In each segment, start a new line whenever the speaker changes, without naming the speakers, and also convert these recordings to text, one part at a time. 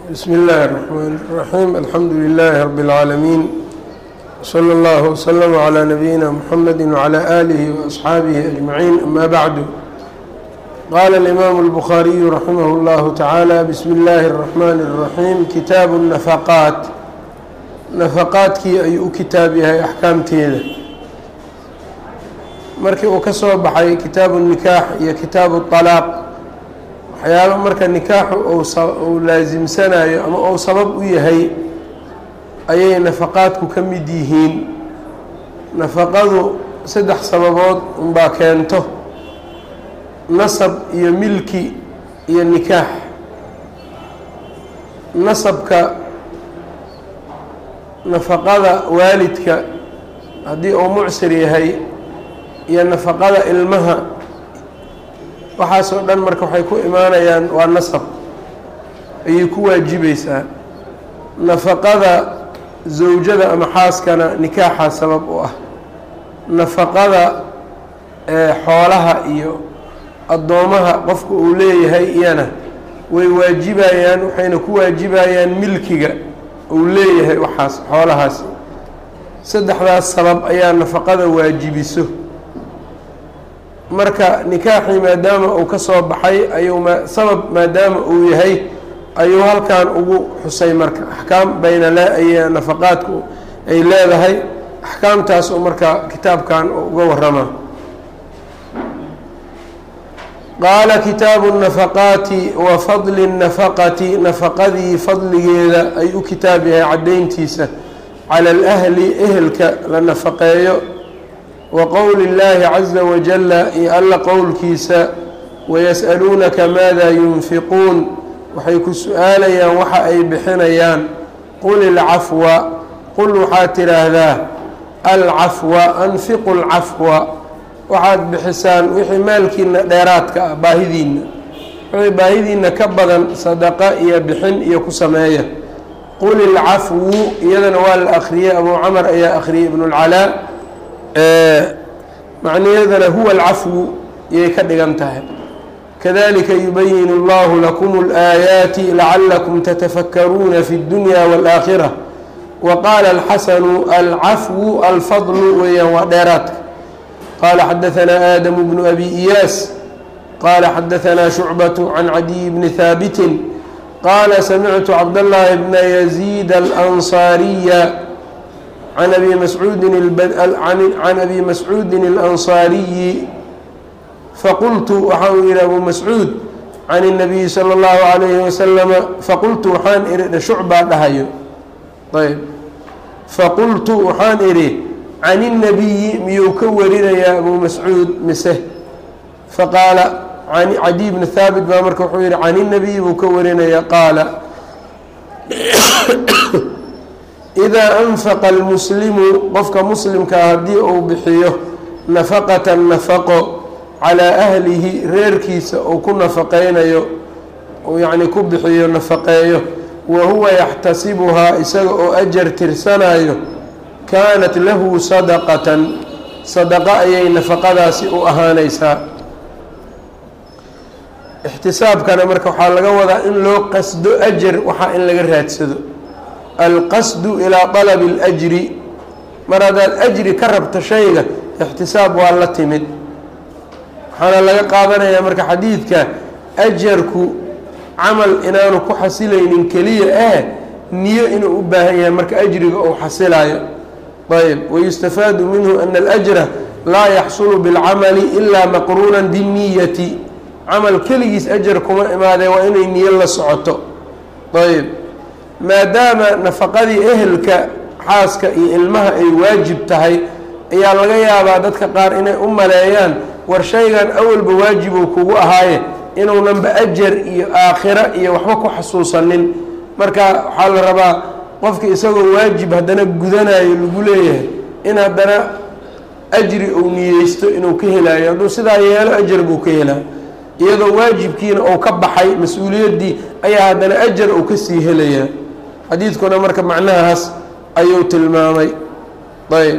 بsم الlh الرحmن الرحيم الحمdu للh رب العاalمين وصلى الله وsلم عlى نبيinا محمد وعlى آله وأصxaaبه أجمعين أmا bعd qال الإmام البخاaرiي رحimه الله taعالى بsم الlh الرحمن الرحيم kitaaب النفقاaت نفqاadkii ayuu u kitaab yahay أxkaamteeda markii uu ka soo baxay kitaaب النikاح iyo kitaaب الطلاaq waxyaaba marka nikaaxu uu laasimsanayo ama uu sabab u yahay ayay nafaqaadku ka mid yihiin nafaqadu saddex sababood unbaa keento nasab iyo milki iyo nikaax nasabka nafaqada waalidka haddii uu mucsir yahay iyo nafaqada ilmaha waxaasoo dhan marka waxay ku imaanayaan waa nasab ayay ku waajibaysaa nafaqada zawjada ama xaaskana nikaaxa sabab u ah nafaqada xoolaha iyo addoomaha qofka uu leeyahay iyana way waajibayaan waxayna ku waajibayaan milkiga uu leeyahay waxaas xoolahaasi saddexdaas sabab ayaa nafaqada waajibiso marka nikaaxii maadaama uu ka soo baxay ayuu sabab maadaama uu yahay ayuu halkan ugu xusay marka axkaam baynala ay nafaqaadku ay leedahay axkaamtaas uu marka kitaabkan uga warama qaala kitaabu الnafaqaati wa fadli الnafaqati nafaqadii fadligeeda ay u kitaab yahay caddayntiisa cala اlahli ehelka la nafaqeeyo wa qowli اllaahi caza wajala iyo alla qowlkiisa wayas'aluunaka maada yunfiquun waxay ku su-aalayaan waxa ay bixinayaan qul ilcafwa qul waxaad tidhaahdaa alcafwa anfiqu lcafwa waxaad bixisaan wixii maalkiina dheeraadka ah baahidiina wixii baahidiina ka badan sadaqa iyo bixin iyo ku sameeya qul ilcafwu iyadana waa la akhriyey abuu camar ayaa akhriyey ibnulcalaa macniyadana huwa alcafwu iyay ka dhigan tahay kadalika yubayin اllahu lakum اlآaayaati lacalakum tatafakaruuna fi اdunya wاlآakhira wa qaala alxasanu alcafwu alfadlu weeyaan waa dheeraadka qaala xadaanaa aadamu bnu abi iyaas qaala xadaanaa shucbaة can cadiy bni haabitin qaala samictu cabdاllahi bna yaziid alansaariya can abi mascuudin can abi mascuudin اlansaariyi faqultu waxa uu yihi abu mascuud can الnabiyi salى اllahu عalayhi wasalama faqultu waxaan ihi shucbaa dhahayo ayb faqultu waxaan idhi can الnabiyi miyuu ka warinayaa abu mascuud mise faqaala cadiy bni haabit baa marka wuxuu yihi can الnabiyi buu ka warinaya qaala idaa anfaqa almuslimu qofka muslimkaa haddii uu bixiyo nafaqatan nafaqo calaa ahlihi reerkiisa uu ku nafaqeynayo uu yacni ku bixiyo nafaqeeyo wa huwa yaxtasibuhaa isaga oo ajar tirsanayo kaanat lahu sadaqatan sadaqo ayay nafaqadaasi u ahaanaysaa ixtisaabkana marka waxaa laga wadaa in loo qasdo ajar waxaa in laga raadsado alqasdu ilaa dalabi اlajri mar haddaad ajri ka rabto shayga ixtisaab waa la timid waxaana laga qaadanayaa marka xadiidka ajarku camal inaanu ku xasilaynin keliya eh niyo inuu u baahan yahay marka ajriga uu xasilayo ayb wayustafaadu minhu ana alajra laa yaxsulu biاlcamali ilaa maqruunan binniyati camal keligiis ajar kuma imaadee waa inay niyo la socoto ayb maadaama nafaqadii ehelka xaaska iyo ilmaha ay waajib tahay ayaa laga yaabaa dadka qaar inay u maleeyaan war shaygan awalba waajibuu kugu ahaaye inuunanba ajar iyo aakhira iyo waxba ku xasuusanin marka waxaa la rabaa qofka isagoo waajib haddana gudanayo lagu leeyahay in haddana ajri uu niyeysto inuu ka helayo hadduu sidaa yeelo ajar buu ka helaa iyadoo waajibkiina uu ka baxay mas-uuliyaddii ayaa haddana ajar uu kasii helayaa xadiidkuna marka macnahaas ayuu tilmaamay ayb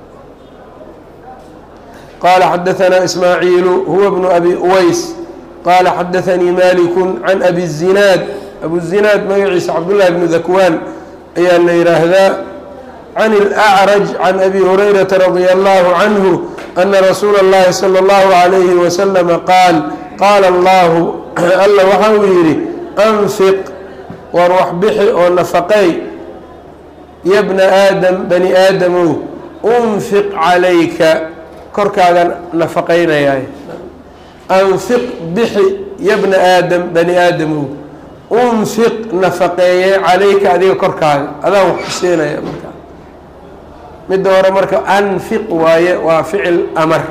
qaala xadaanaa ismaaciilu huwa bnu abi uways qaala xadaanii maliku can abi الzinaad abuzinaad magaciisa cabdullahi bnu dakwaan ayaa la yidhaahdaa can اlأcraj can abi hurayrata radia allahu canhu ana rasuula اllahi salى اllahu عalayhi waslama qaal qaala allahu alla waxa uu yidhi anfiq war wax bixi oo nafaqey ya bna aadam bani aadamow unfiq calayka korkaaga nafaqaynayaay anfiq bixi ya bna aadam bani aadamow unfiq nafaqeeye calayka adiga korkaaga adaan wax ku siinaya markaa midda hore marka anfiq waaye waa ficil amar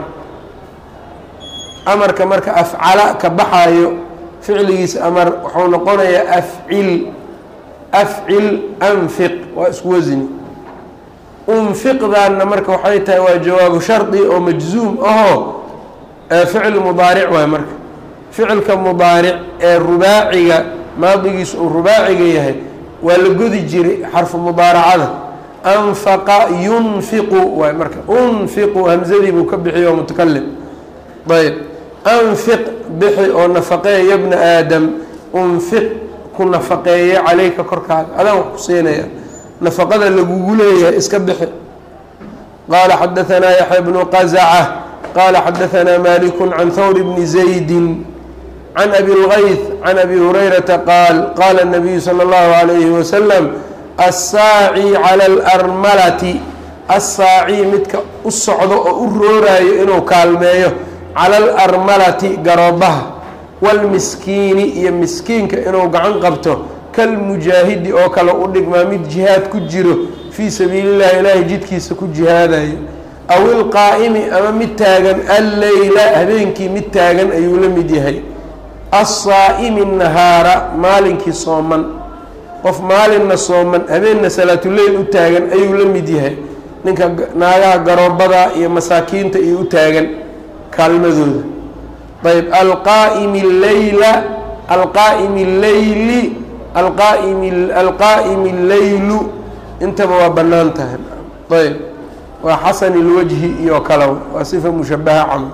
amarka marka afcala ka baxaayo ficligiisa amar wuxuu noqonayaa afcil afcil anfiq waa isku wasni unfiqdaanna marka waxay tahay waa jawaabu shardi oo majzuum ahoo ficil mudaaric waay marka ficilka mudaaric ee rubaaciga maadigiisu uu rubaaciga yahay waa la godi jiray xarfu mudaaracada anfaqa yunfiqu waay marka unfiqu hamzadii buu ka bixiy oo mutakalim ayb anfiq bixi oo nafaqeeya ya bna aadam unfiq ku nafaqeeye calayka korkaaga adaan wax ku siinaya nafaqada lagugu leeyahay iska bixi qaala xadaanaa yaxya bnu qazaca qaala xadaanaa maliku can hawr bni zaydi can abi اlgayth can abi hurayrata qaal qaala الnabiyu salى اllahu عalayhi wasalam assaaci calى اlarmalati assaaci midka u socdo oo u rooraayo inuu kaalmeeyo cala alarmalati garoobaha wاlmiskiini iyo miskiinka inuu gacan qabto kalmujaahidi oo kale u dhigmaa mid jihaad ku jiro fii sabiili llahi ilaahay jidkiisa ku jihaadayo aw ilqaa'imi ama mid taagan alleyla habeenkii mid taagan ayuu la mid yahay assaa'imi nahaara maalinkii sooman qof maalinna sooman habeenna salaatuleyl u taagan ayuu la mid yahay ninka naagaha garoobada iyo masaakiinta iyo u taagan kaalmadooda ayb alqaa'imi leyla alqaa'imi leyli alqaa'imi alqaa'imi leylu intaba waa bannaan tahay ayb waa xasan ilwajhi iyo kale waa sifa mushabaha camal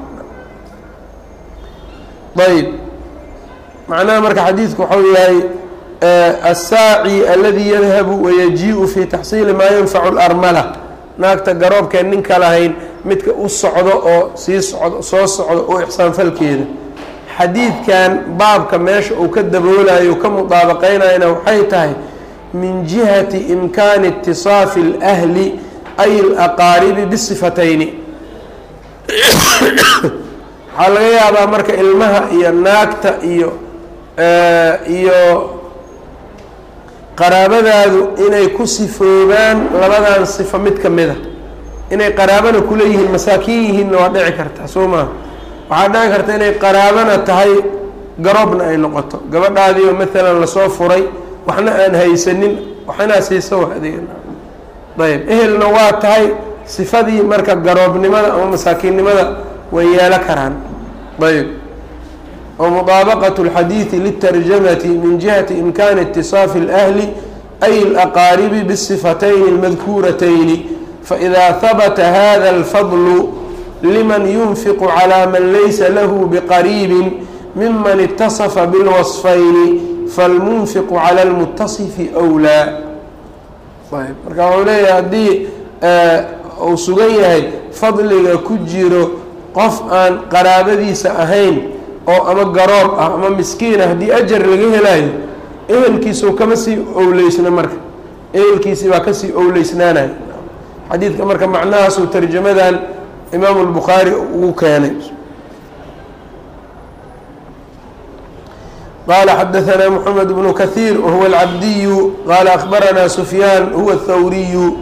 ayb macnaha marka xadiidku waxau yahay assaaci aladi yadhabu wayaji-u fi taxsiili maa yanfacu larmala naagta garoobkeen ninka lahayn midka u socdo oo sii socdo soo socdo oo ixsaanfalkeeda xadiidkan baabka meesha uu ka daboolayo ka mudaabaqeynayana waxay tahay min jihati imkaani itisaafi اlahli ay alaqaaribi bisifatayni waxaa laga yaabaa marka ilmaha iyo naagta iyo iyo qaraabadaadu inay ku sifoobaan labadan sifo mid ka mid a inay qaraabana kula yihiin masaakiin yihiinna waa dhici karta soo maha waxaa dhici karta inay qaraabana tahay garoobna ay noqoto gabadhaadiio maalan lasoo furay waxna aan haysanin waxinaa siisa wa adeega ayb ehelna waa tahay sifadii marka garoobnimada ama masaakiinnimada way yeelo karaan ayb ومطaaبqة الxadيiث للترجمة min جiهaةi إمkاni اتصاaف الأهل أي الأqاaرب بالصفتين المذكuرتين فإذا ثبت hذا الفضل لمن ينفق على mن laysa lh بqريب ممن اتصف بالوصفين فالمنفق على المتصف أولى marka wxuu leeyahay haddii uu sugan yahay fadliga ku jiro qof aan qaraabadiisa ahayn oo ama garoob ah ama miskiin ah haddii ajar laga helayo ehelkiisuu kama sii owleysna marka ehelkiisii baa kasii owleysnaanaya xadiidka marka macnahaasuu tarjamadan imaamu lbukhaari ugu keenay qala xadaثna mحamed bnu kaثيir wahuwa اlcabdiyu qala akbarana sufyaan huwa الthawriyu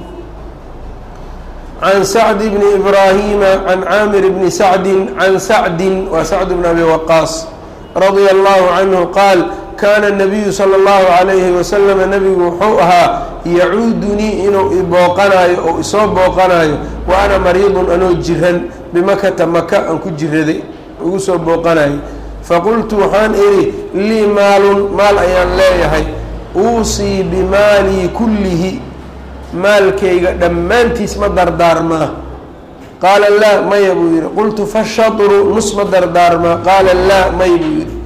can sacd bni ibraahima can caamir bni sacdi can sacdi waa sacd bn abi waqaas radia allahu canhu qaal kaana nabiyu sala allahu calayhi wasalama nabigu wuxuu ahaa yacuudunii inuu ibooqanayo oo isoo booqanayo wa ana mariidun anoo jiran bimakata maka aan ku jiraday igu soo booqanayo faqultu waxaan idhi lii maalun maal ayaan leeyahay uusii bimaalii kullihi maalkayga dhammaantiis ma dardaarmaa qaala laa maya buu yidhi qultu fashatru nus ma dardaarmaa qaala laa may buu yidhi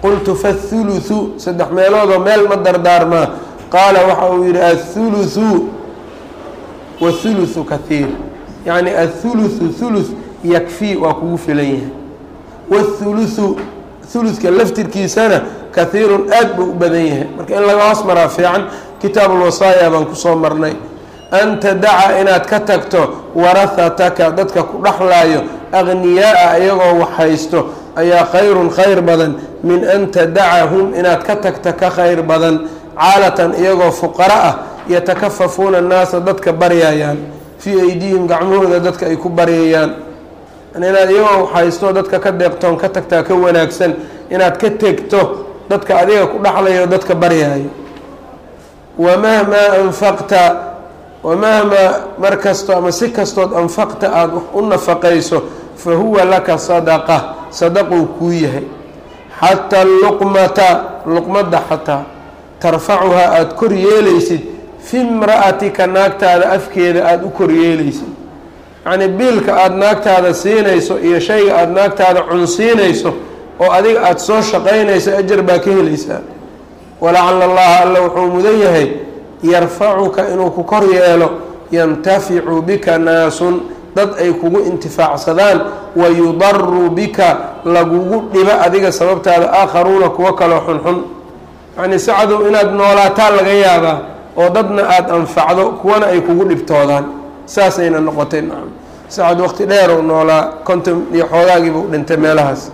qultu fathuluthu saddex meeloodoo meel ma dardaarmaa qaala waxa uu yidhi athuluthu wathuluthu kathiir yacni athuluthu thuluth yakfii waa kugu filan yahay wathuluthu thuluthka laftirkiisana kahiirun aad buu u badan yahay marka in laga hoos maraa fiican kitaabulwasaaya baan kusoo marnay an tadaca inaad ka tagto warahataka dadka ku dhexlaayo akhniyaa-a iyagoo wax haysto ayaa khayrun khayr badan min an tadacahum inaad ka tagta ka khayr badan caalatan iyagoo fuqara ah yatakafafuuna annaasa dadka baryayaan fii aydihim gacmahooda dadka ay ku baryayaan inaad iyagoo wax haysto dadka ka deeqtoon ka tagtaa ka wanaagsan inaad ka tegto dadka adiga ku dhexlayo dadka baryaayo wamahmaa anfaqta wamahmaa mar kasto ama si kastood anfaqta aada wax u nafaqayso fa huwa laka sadaqa sadaquu kuu yahay xataa luqmata luqmadda xataa tarfacuhaa aada kor yeelaysid fi imra'atika naagtaada afkeeda aada u kor yeelaysid yacnii biilka aada naagtaada siinayso iyo shayga aada naagtaada cunsiinayso oo adiga aada soo shaqaynayso ajar baa ka helaysaa walacala allaha alla wuxuu mudan yahay yarfacuka inuu ku kor yeelo yantaficu bika naasun dad ay kugu intifaacsadaan wa yudaru bika lagugu dhibo adiga sababtaada aakharuuna kuwo kaloo xunxun yacnii sacadow inaad noolaataa laga yaabaa oo dadna aada anfacdo kuwana ay kugu dhibtoodaan saasayna noqotay nacam sacad waqti dheer u noolaa konton iyo xoogaagiiba u dhintay meelahaas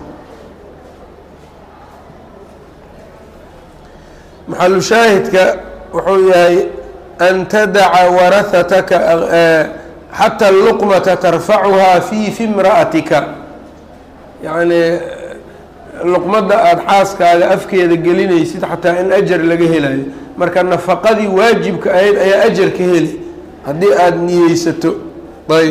maxalu shaahidka wuxuu yahay an tadaca warahataka xataa luqmata tarfacuhaa fii fi imra'atika yacnii luqmadda aada xaaskaaga afkeeda gelinaysid xataa in ajar laga helayo marka nafaqadii waajibka ahayd ayaa ajar ka heli haddii aada niyeysato ayb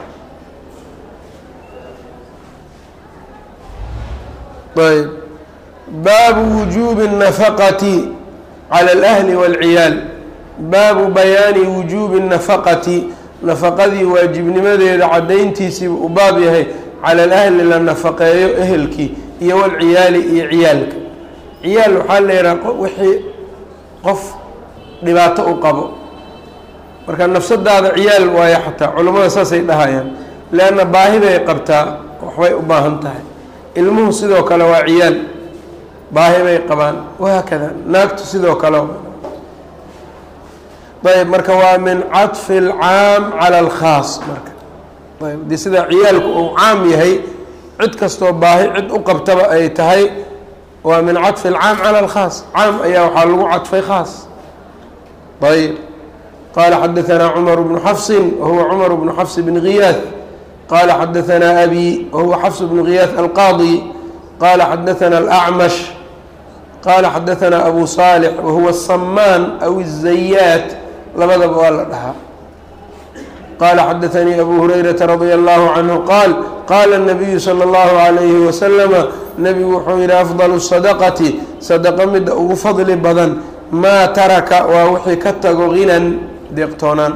ayb baabu wujuubi الnafaqati calى اlأhli wاlciyaal baabu bayaani wujuubi الnafaqati nafaqadii waajibnimadeeda caddayntiisiiba u baab yahay cala alahli la nafaqeeyo ehelkii iyo walciyaali iyo ciyaalka ciyaal waxaa la yidhaha wixii qof dhibaato u qabo marka nafsadaada ciyaal waayo xataa culammada saasay dhahayaan leanna baahi bay qabtaa waxbay u baahan tahay ilmuhu sidoo kale waa ciyaal baahi bay qabaan wahaakada naagtu sidoo kale ayb marka waa min caطfi اlcaam calى اlkhaas marka ayb dee sida ciyaalku uu caam yahay cid kastoo baahi cid u qabtaba ay tahay waa min caطfi اlcaam calى اlkhaas caam ayaa waxaa lagu cadfay khaas ayb qala xadaثna cmar bnu xafsi wahuwa cmar bnu xafs bn giyaaث qala xadaثna abi wahuwa xafs bnu giyaaث alqaadi qala xadaثna اlأcmash qala xadaثna abu صaalح wahuwa الsamaan aw الzayaat labadaba waa la dhahaa qala xadaثanii abu hurayraةa radي الlahu canhu qaal qala الnabiyu slى اllahu عalayhi waslama nebigu wuxuu yihi afضل الsadaqati sadaqo midda ugu fadli badan maa taraka waa wixii ka tago hinan deeqtoonaan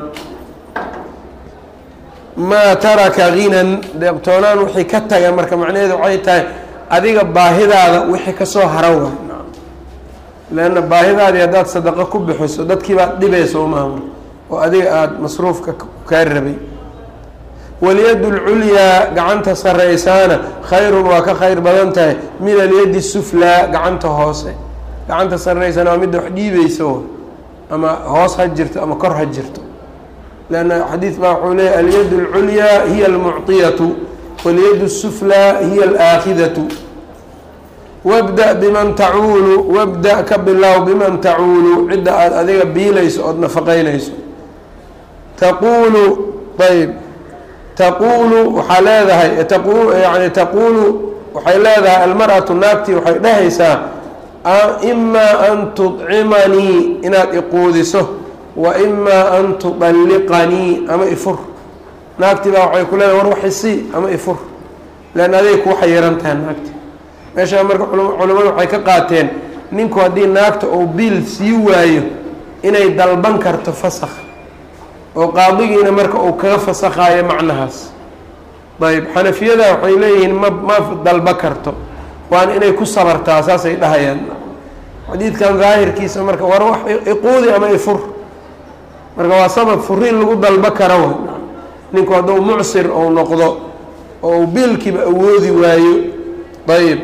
maa taraka hinan deeqtoonaan wixii ka taga marka macnaheedu waxay tahay adiga baahidaada wixii kasoo hara waay leanna baahidaadii haddaad sadaqo ku bixiso dadkii baad dhibaysa umaama oo adiga aada masruufka kaa rabay walyadu lculyaa gacanta sarraysaana khayrun waa ka khayr badan tahay min alyadi suflaa gacanta hoose gacanta sarraysana waa midda wax dhiibaysa ama hoos ha jirto ama kor ha jirto leanna xadiid baa wuxuu leeyahy alyadu alculyaa hiya almucطiyatu walyadu suflaa hiya alaakhidatu wabda biman tacuulu wabda ka bilow biman tacuulu cidda aada adiga biilayso ood nafaqeynayso taquulu ayb taquulu waxaa leedahay taqu yani taquulu waxay leedahay almar-atu naagtii waxay dhehaysaa imaa an tudcimanii inaad iquudiso wa imaa an tudalliqanii ama ifur naagtii baa waxay ku leedahay war waxisii ama ifur leanna aday kuu xayiran tahay naagti meeshaa marka culimmadu waxay ka qaateen ninku haddii naagta uu biil sii waayo inay dalban karto fasakh oo qaadigiina marka uu kaga fasakhayo macnahaas ayb xanafiyada waxay leeyihiin ma ma dalba karto waana inay ku sabartaa saasay dhahayaan xadiidkan daahirkiisa marka war wax iquudi ama ifur marka waa sabab furiin lagu dalbo kara wa ninku hadduu mucsir ou noqdo oo uu biilkiiba awoodi waayo ayb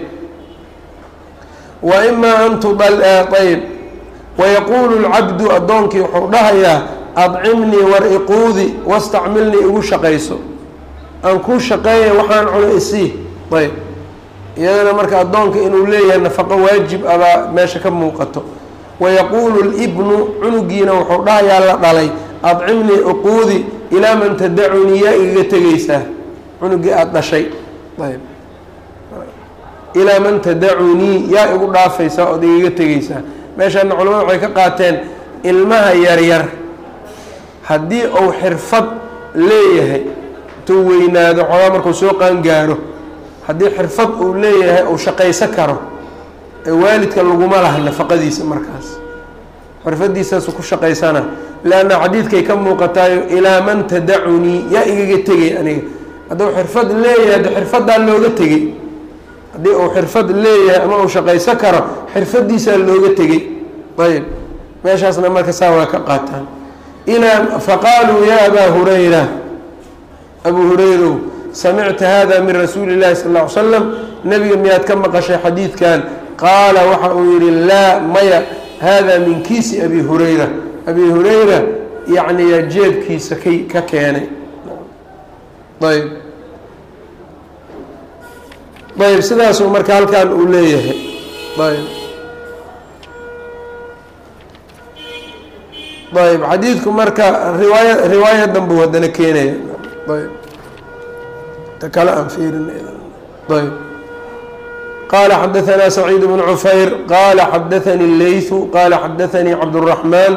wa imaa an tudal ayb wayaquulu lcabdu addoonkii wuxuu dhahayaa adcimnii war iquudi wastacmilnii igu shaqayso aan kuu shaqeeya waxaan cuno isii ayb iyadana marka addoonka inuu leeyahay nafaqo waajib abaa meesha ka muuqato wayaquulu libnu cunugiina wuxuu dhahayaa la dhalay adcimnii iquudi ilaa man tadacunii yaa igaga tegaysaa cunugii aada dhashay ayb ilaa man tadacunii yaa igu dhaafaysaa ood igaga tegaysaa meeshaana culamada waxay ka qaateen ilmaha yaryar haddii uu xirfad leeyahay intuu weynaado xoogaa markuu soo qaangaaro haddii xirfad uu leeyahay uu shaqayso karo ee waalidka laguma laha nafaqadiisa markaas xirfadiisaasu ku shaqaysana leanna xadiidkay ka muuqataayo ilaa man tadacunii yaa igaga tegay aniga hadduu xirfad leeyahay haddi xirfaddaa looga tegey haddii uu xirfad leeyahay ama uu shaqayso karo xirfadiisaa looga tegey ayb meeshaasna marka saa waa ka qaataan ilaa faqaaluu yaa abaa hurayra abuu hurayrow samicta hada min rasuuli llahi sal ll ly slam nebiga miyaad ka maqashay xadiidkan qaala waxa uu yihi laa maya hada min kiisi abi hurayra abi hurayra yacniya jeebkiisa k ka keenay ayb ayb sidaasuu marka halkan uu leeyahay ayb ayb xadiidku marka riwaaya riwaayadan buu haddana keenaya ayb ta kale aan fiirin ayb qala xadaثna سacيid بن cufayr qala xadaثnي الleyثu qala xadaثnي cabdالرaحman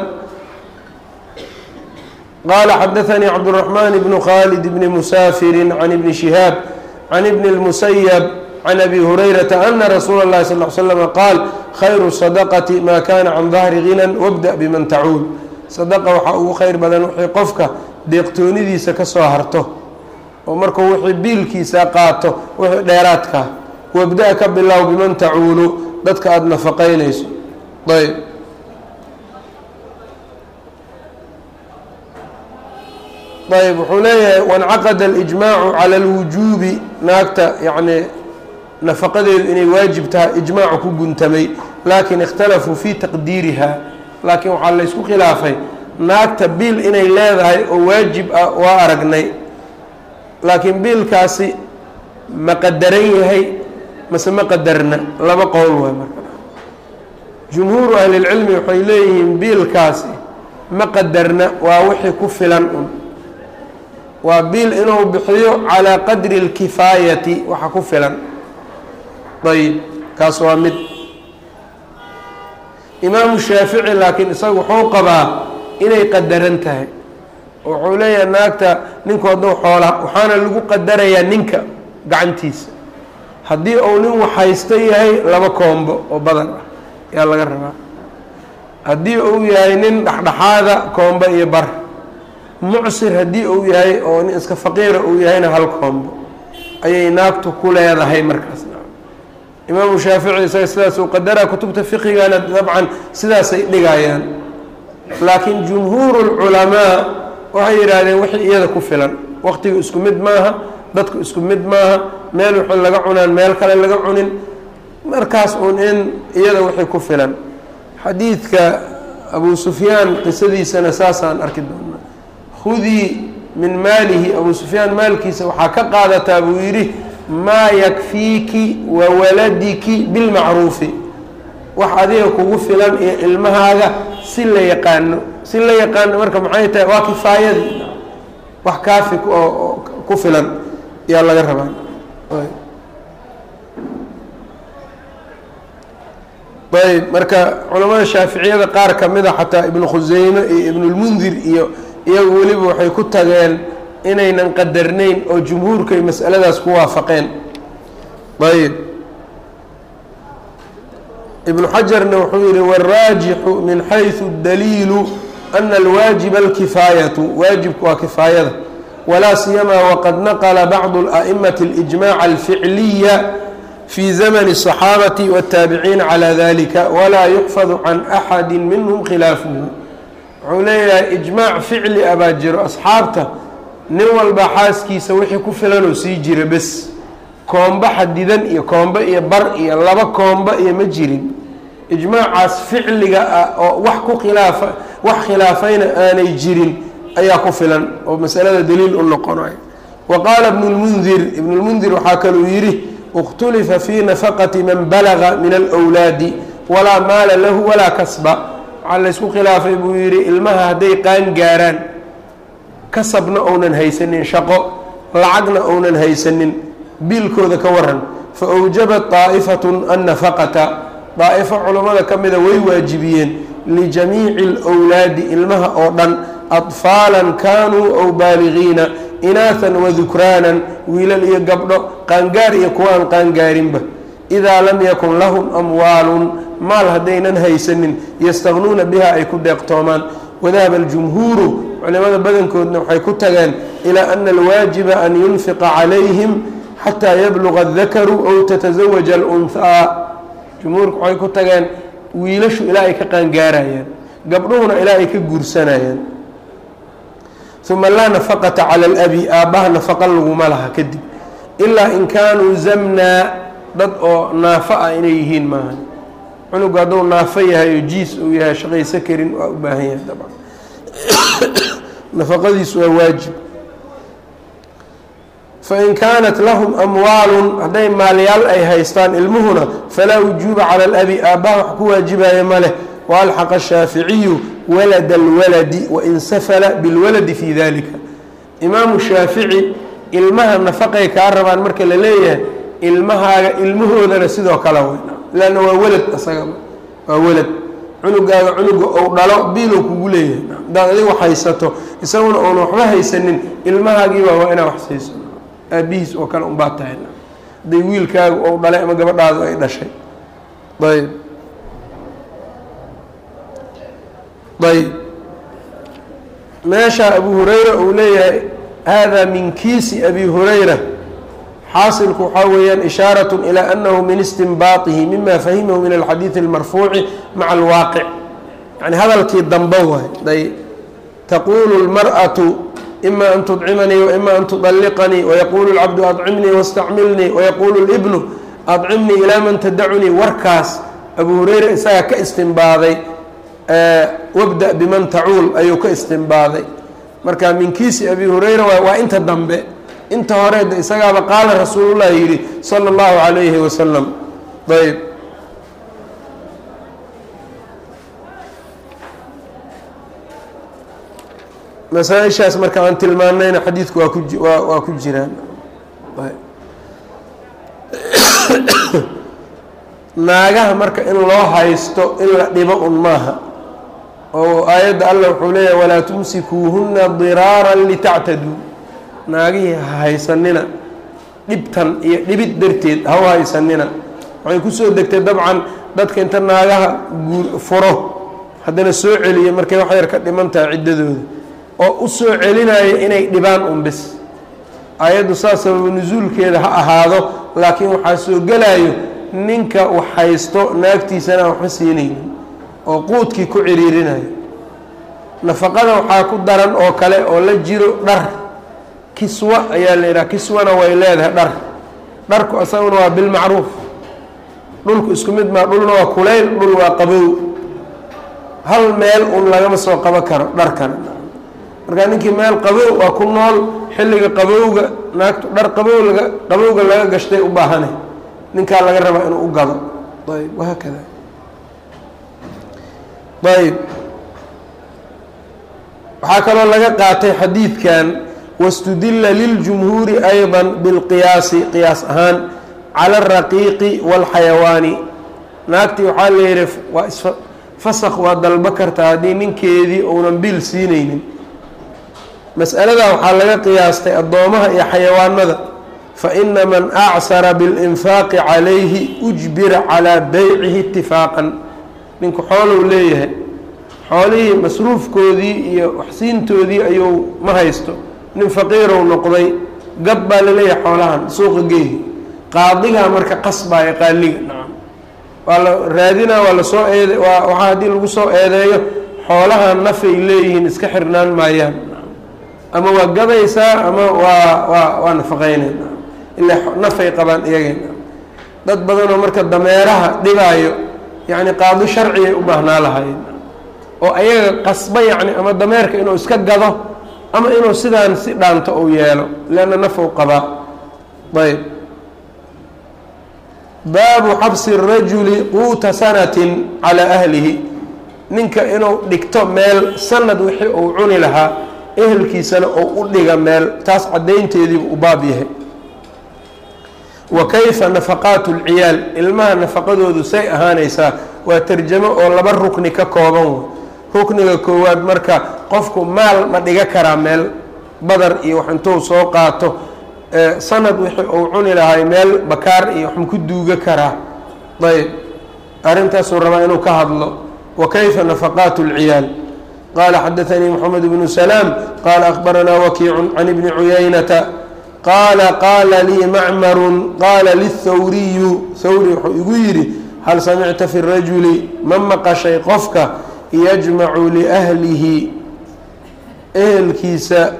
qala xadaثnي cabdالرaحman بن khالد بن مسافر عن بن شهاab عن بن المسyب عن أbي هريرة أna رsuul الlahi صلى اه عل سلم qاal khayr الصدقة ma kana can ظahri غinى wاbdأ bman tacuul صدqa waxaa ugu khayr badan wixii qofka deeqtoonidiisa kasoo harto oo markuu wixii biilkiisa qaato wixii dheeraadka wabda ka bilow biman tacuulu dadka aada nafaqaynayso ayb ayb wuxuu leeyahay waاncaqada اlijmaacu calى اlwujuubi naagta yacni nafaqadeedu inay waajib tahay ijmaacu ku guntamay laakin ikhtalafuu fi taqdiiriha laakiin waxaa laysku khilaafay naagta biil inay leedahay oo waajib ah waa aragnay laakiin biilkaasi ma qadaran yahay mase ma qadarna laba qowl waay marka jumhuuru ahlilcilmi waxay leeyihiin biilkaasi ma qadarna waa wixii ku filan un waa biil inuu bixiyo calaa qadri اlkifaayati waxa ku filan ayb kaas waa mid imaamu shaafici laakiin isaga wuxuu qabaa inay qadaran tahay wuxuu leeyahay naagta ninku hadduu xoolaa waxaana lagu qadarayaa ninka gacantiisa haddii uu nin waxhaysto yahay laba koombo oo badan ah ayaa laga rabaa haddii uu yahay nin dhexdhexaada koombo iyo bar mucsir haddii uu yahay oo nin iska faqiira uu yahayna hal koombo ayay naagtu ku leedahay markaas imaamu shaafici isaga sidaasuu qadaraa kutubta fiqigana dabcan sidaasay dhigayaan laakiin jumhuuru lculamaa waxay yidhaahdeen wixii iyada ku filan waqtiga isku mid maaha dadku isku mid maaha meel wixii laga cunaan meel kale laga cunin markaas uun in iyada wixii ku filan xadiidka abu sufyaan qisadiisana saasaan arki doonaa khudii min maalihi abu sufyaan maalkiisa waxaa ka qaadataa buu yidhi maa yakfiiki wa waladiki bilmacruufi wax adiga kugu filan iyo ilmahaaga si la yaqaano si la yaqaano marka maxay tahay waa kifaayadii wax kaafi oo ku filan yaa laga rabaa ayb marka culamada shaaficiyada qaar kamida xataa ibnu khuseyme iyo ibnulmundir iyo iyagu weliba waxay ku tageen inaynan qadarnayn oo jumhuurkay masaladaas ku waafaqeen ayb ibnu xajarna wuxuu yihi wاraajixu min xayثu daliilu ana alwaajiba alkifaayatu waajibku waa kifaayada walaa siyamaa waqad naqla bacdu اlأئmaةi اlijmac alficliya في زمن الصحاaبة والتاaبعيiن على ذلكa وlaa يحفظ عن أحد minهم khilaaفه wuxuu leeyahay إجmاع فicli a baa jiro أصxaabta nin walba xaaskiisa wixii ku filan oo sii jira bes koombo xadidan iyo koombo iyo bar iyo laba koombo iyo ma jirin ijmaacaas ficliga ah oo wax ku khilaafa wax khilaafayna aanay jirin ayaa ku filan oo masalada daliil u noqonayo wa qaala ibnu lmundir ibnu lmundir waxaa kaluu yidhi اkhtulifa fii nafaqati man balaga min alwlaadi walaa maala lahu walaa kasba waxaa laysku khilaafay buu yidhi ilmaha hadday qaan gaaraan kasabna ounan haysanin shaqo lacagna ounan haysanin biilkooda ka waran fa awjabat daa'ifatun annafaqata daa'ifo culammada ka mida way waajibiyeen lijamiici alwlaadi ilmaha oo dhan adfaalan kaanuu ow baaligiina inaahan wadukraanan wiilal iyo gabdho qaangaar iyo kuwa aan qaangaarinba idaa lam yakun lahum amwaalun maal haddaynan haysanin yastaqnuuna biha ay ku deeqtoomaan wadahaba aljumhuuru culimada badankoodna waxay ku tageen ilaa ana alwaajiba an yunfiqa calayhim xataa yabluga adakaru ow tatasawaja alunhaa jumhuurku waxay ku tageen wiilashu ilaa ay ka qaangaarayaan gabdhuhuna ilaa ay ka guursanayaan uma laa nafaqata cala alabi aabbaha nafaqa laguma laha kadib ilaa in kaanuu zamnaa dad oo naafo ah inay yihiin maahan cunugu hadduu naafo yahay oo jiis uu yahay shaqayso karin waa u baahan yahay dabcan nafaqadiisu waa waajib fain kaanat lahum amwaalun hadday maalyaal ay haystaan ilmuhuna falaa wujuuba cala alabi aabbaha wax ku waajibaya ma leh waalxaqa ashaaficiyu walada alwaladi wain safala bilwaladi fii dalika imaamu shaafici ilmaha nafaqay kaa rabaan marka la leeyahay ilmahaaga ilmahoodana sidoo kale wey lanna waa welad isagaba waa welad cunugaaga cunuga ou dhalo biilow kugu leeyahay hadaad adigu haysato isaguna oona waxba haysanin ilmahaagiiba waa inaa wax siiso aabihiis oo kale unbaa tahay hadday wiilkaaga ou dhalay ama gabadhaadu ay dhashay ayb ayb meesha abu hurayra uu leeyahay hada min kiisi abi hurayra xaasilku waxaa weeyaan ishaarat ilى anahu min istinbaaطihi mima fahimahu min alxadiiثi اlmarfuuci maca alwaaqic yani hadalkii dambe waay ay taqulu اlmarأaةu ima an tudcimanii waima an tudaliqanii wayaquulu اlcabdu adcimnii wاstacmilnii wayaquulu اlbnu adcimnii ilaa man tadacunii warkaas abu hurayra isagaa ka istinbaaday wabda biman tacuul ayuu ka istinbaaday marka min kiisi abi hurayra waa inta dambe inta horeeda isagaaba qaala rasuulullahi yidhi sala اllahu calayhi wasalam ayb masaa-ishaas marka aan tilmaanayna xadiidku waa ku waa ku jiraan naagaha marka in loo haysto in la dhibo un maaha oo aayadda allah wuxuu leeyahay walaa tumsikuuhuna diraaran litactaduu naagihii ha haysanina dhibtan iyo dhibid darteed ha u haysanina waxay kusoo degtay dabcan dadka inta naagaha guur furo haddana soo celiya markay wax yar ka dhiman tahay ciddadooda oo u soo celinaya inay dhibaan un bis aayaddu saas sababa nusuulkeeda ha ahaado laakiin waxaa soo gelayo ninka wax haysto naagtiisana waxba siinaynin oo quudkii ku ciriirinayo nafaqada waxaa ku daran oo kale oo la jiro dhar kiswa ayaa la yidhaha kiswana way leedahay dhar dharku isaguna waa bilmacruuf dhulku isku mid maa dhulna waa kulayl dhul waa qabow hal meel un lagama soo qabo karo dharkana markaa ninkii meel qabow waa ku nool xilliga qabowga naagtu dhar qabow laga qabowga laga gashtay u baahane ninkaa laga rabaa inuu u gado ayb wahaakada ayb waxaa kaloo laga qaatay xadiidkan wاstudila liljumhuuri ayضa biاlqiyaasi qiyaas ahaan cala الraqiiqi wاlxayawaani naagtii waxaa la yihi waa isfasak waa dalbo kartaa haddii ninkeedii uunan bil siinaynin mas'aladaa waxaa laga qiyaastay addoomaha iyo xayawaanada faina man acsara biاlinfaaqi calayhi ujbira calaa beycihi itifaaqan ninku xoolow leeyahay xoolihii masruufkoodii iyo waxsiintoodii ayuu ma haysto nin faqiirow noqday gad baa laleeyahay xoolahan suuqa geehi qaadigaa marka qasbaya qaaliga nacam waa la raadinaa waa lasoo eede waa waxaa haddii lagu soo eedeeyo xoolaha nafay leeyihiin iska xirnaan maayaan ama waa gadaysaa ama waa waa waa nafaqeynayna ilaa nafay qabaan iyagayna dad badanoo marka dameeraha dhibaayo yacni qaadi sharcigay u baahnaa lahayn oo ayaga qasba yacni ama dameerka inuu iska gado ama inuu sidaan si dhaanto uu yeelo leanna nafuu qabaa ayb baabu xabsi الrajuli quuta sanatin calaa ahlihi ninka inuu dhigto meel sanad wixii uu cuni lahaa ehelkiisana oo u dhiga meel taas caddaynteediibu u baab yahay wa kayfa nafaqaatu اlciyaal ilmaha nafaqadoodu say ahaanaysaa waa tarjamo oo laba rukni ka kooban way rukniga koowaad marka qofku maal ma dhiga karaa meel badar iyo wax intuu soo qaato sanad wixii uu cuni lahay meel bakaar iyo wax maku duuga karaa ayb arrintaasuu rabaa inuu ka hadlo wa kayfa nafaqaatu اlciyaal qala xadaثanii mxamed bnu salaam qala akbaranaa wakiicu can ibni cuyaynata qaala qaala lii macmaru qaala lihawriyu hawri wuxuu igu yidhi hal samicta fi rajuli ma maqashay qofka yajmacu liahlihi ehelkiisa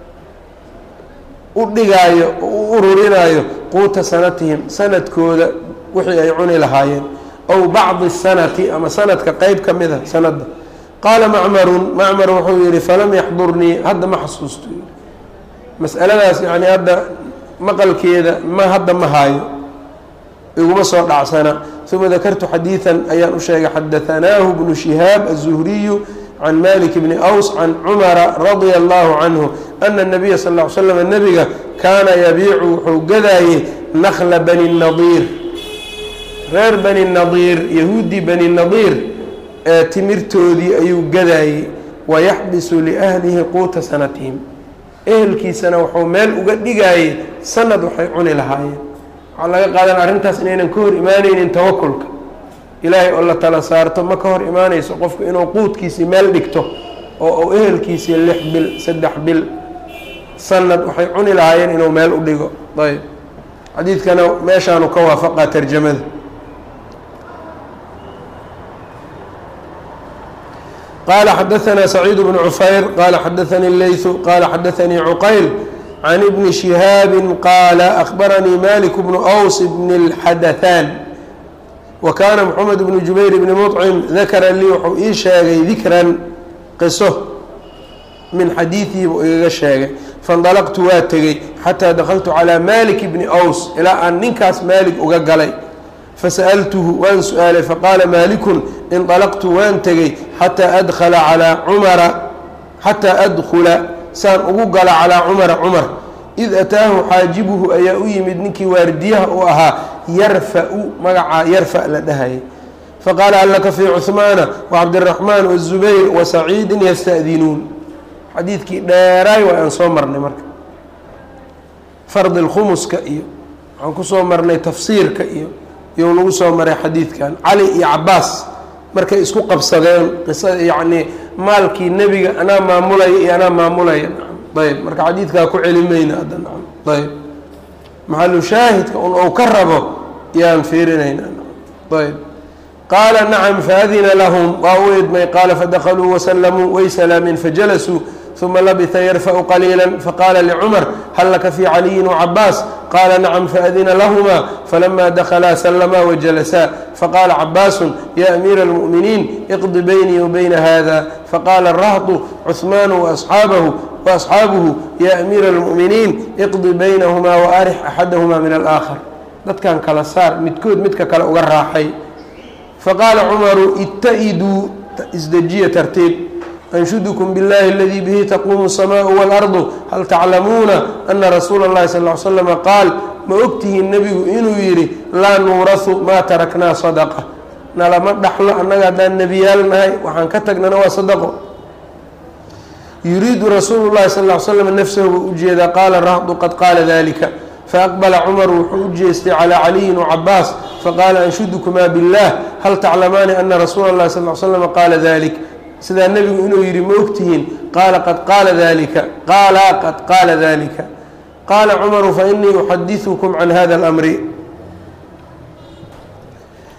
u dhigaayo oo u ururinaayo quuta sanatihim sanadkooda wixii ay cuni lahaayeen ow bacdi sanati ama sanadka qeyb ka mid a sanadda qaala macmarun macmar wuxuu yihi falam yaxdurnii hadda ma xasuusto mas'aladaas yacni hadda maqalkeeda ma hadda ma haayo iguma soo dhacsana uma dakartu xadiidan ayaan u sheegay xadahanaahu bnu shihaab aلzuhriyu can malik bni aws can cumara radia allahu canhu ana الnabiya sal ll ly slam nebiga kaana yabiicu wuxuu gadaayey nakla bani nadiir reer bani nadiir yahuudi bani nadiir ee timirtoodii ayuu gadaayey wayaxbisu liahlihi quuta sanatihim ehelkiisana wuxuu meel uga dhigaayey sanad waxay cuni lahaayeen waxaa laga qaadan arrintaas inaynan ka hor imaaneynin tawakulka ilaahay oo la tala saarto ma ka hor imaaneyso qofku inuu quudkiisii meel dhigto oo uu ehelkiisii lix bil saddex bil sanad waxay cuni lahaayeen inuu meel u dhigo ayb xadiidkana meeshaanu ka waafaqaa tarjamada qala xadaثna سacيid بن cufayr qala xadaثnii اleyثu qala xadaثnii cuqayl can ibni شihaabi qaala أخbaranii malik bnu أws bn الxadaثan wa kaana mxamed bnu jubayr bni mطcim dakara lii wuxuu ii sheegay dikran qiso min xadiiثihi buu igaga sheegay faاndalqtu waa tegey xatىa dakltu calىa malik bni أws ilaa aan ninkaas maalik uga galay fasa'altuhu waan su-aalay faqaala maalikun inطalaqtu waan tegey xataa adkhala calaa cumara xataa adkhula saan ugu gala calaa cumara cumar id ataahu xaajibuhu ayaa u yimid ninkii waardiyaha u ahaa yarfa-u magacaa yarfa la dhahayay faqaala allaka fii cuhmaana wacabdiraxmaan wazubayr wasaciidin yasta'dinuun xadiidkii dheeraay waa aan soo marnay marka fardi lkhumuska iyo waxaan kusoo marnay tafsiirka iyo iyou nagu soo maray xadiidkan cali iyo cabaas markay isku qabsadeen qisada yacnii maalkii nebiga anaa maamulaya iyo anaa maamulaya ayb marka xadiidkaa ku celi mayna hadda ayb maxalu shaahidka un ou ka rabo yaan fiirinayna ayb qaala nacam faadina lahum waa u idmay qaala fadakaluu wasalamuu way salaameen fajalasuu uma labisa yarfa'u qaliila faqaala licumar hal laka fii caliyin wacabaas qaala nacam faadina lahuma falama dakalaa salamaa wajalasaa faqaala cabaasu ya amiira اlmu'miniin iqdi beynii wabayna hada faqaala rahdu cuhmaanu waasxaabahu waasxaabuhu ya amiira اlmu'miniin iqdi baynahumaa waarix axadahuma min alaakhar dadkan kala saar midkood midka kale uga raaxay faqaala cumaru ita-iduu isdejiya tartiib أنشدكم بالله الذي به تقوم السماء والأرض هل تعلمون أن رsuuل الlahi صلى اه علي سلم qاaل ma ogtihiin nebigu inuu yihi laa nuuraثu maa taraknaa صدقة nalama dhaxlo annaga haddaan nebiyaal nahay waxaan ka tagnana waa صدqo yuriidu rasuul الlahi صلى اه علي sلم nfسه buu ujeedaa qaala rahdu qad qaala ذلika faأqبla cmر wuxuu u jeestay calى caliyi وcabaas faqaala أنshudكmaa bالlah hal taclamaani أna rasuula الlahi صلى اه sلم qaala ذلك sidaa nebigu inuu yidhi ma ogtihiin qaala qad qaala dalika qaala qad qaala dalika qaala cumaru fainii uxadiثukum can hada اlamri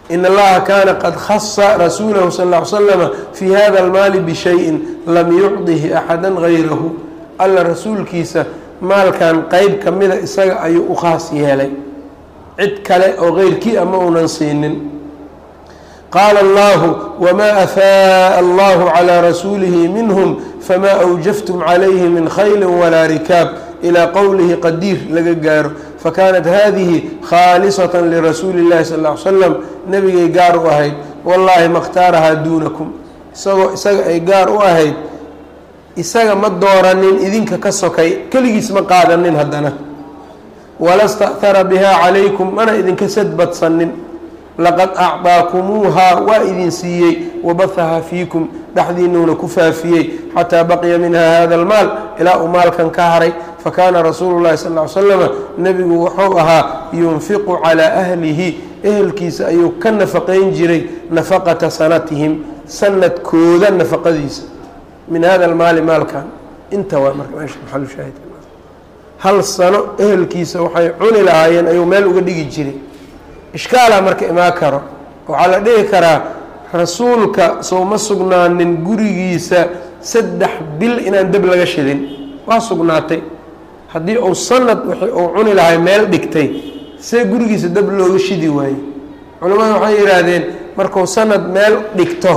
in allaha kaana qad khasa rasuulahu sal ll ly slama fii hada almaali bishayin lam yucdihi axada gayrahu alla rasuulkiisa maalkan qeyb ka mida isaga ayuu u khaas yeelay cid kale oo keyrkii ama uunan siinin qaala allahu wmaa afaaءa allahu calىa rasuulihi minhm fama awjaftum calayhi min khayli walaa rikaab ilaa qowlihi qadiir laga gaaro fakanat hadihi khaalisaة lirasuuli اllahi sal ly slam nebigay gaar u ahayd wallaahi makhtaarahaa duunakum isagoo isaga ay gaar u ahayd isaga ma dooranin idinka ka sokay keligiis ma qaadanin haddana wala sta'hara bihaa calaykum mana idinka sadbadsanin laqad acdaakumuuhaa waa idin siiyey wabahaha fiikum dhexdiinuuna ku faafiyey xataa baqiya minha hada almaal ilaa uu maalkan ka haray fakaana rasuulu llahi sal ly slama nebigu wuxuu ahaa yunfiqu calaa ahlihi ehelkiisa ayuu ka nafaqayn jiray nafaqata sanatihim sanadkooda nafaqadiisa min hada almaali maalkan inta waa marka meesha maxalushaahid hal sano ehelkiisa waxay cuni lahaayeen ayuu meel uga dhigi jiray ishkaalaa marka imaan karo waxaa la dhihi karaa rasuulka sow ma sugnaanin gurigiisa saddex bil inaan deb laga shidin waa sugnaatay haddii uu sanad wixii uu cuni lahay meel dhigtay see gurigiisa deb looga shidi waayey culimmada waxay yidhaahdeen markuu sanad meel dhigto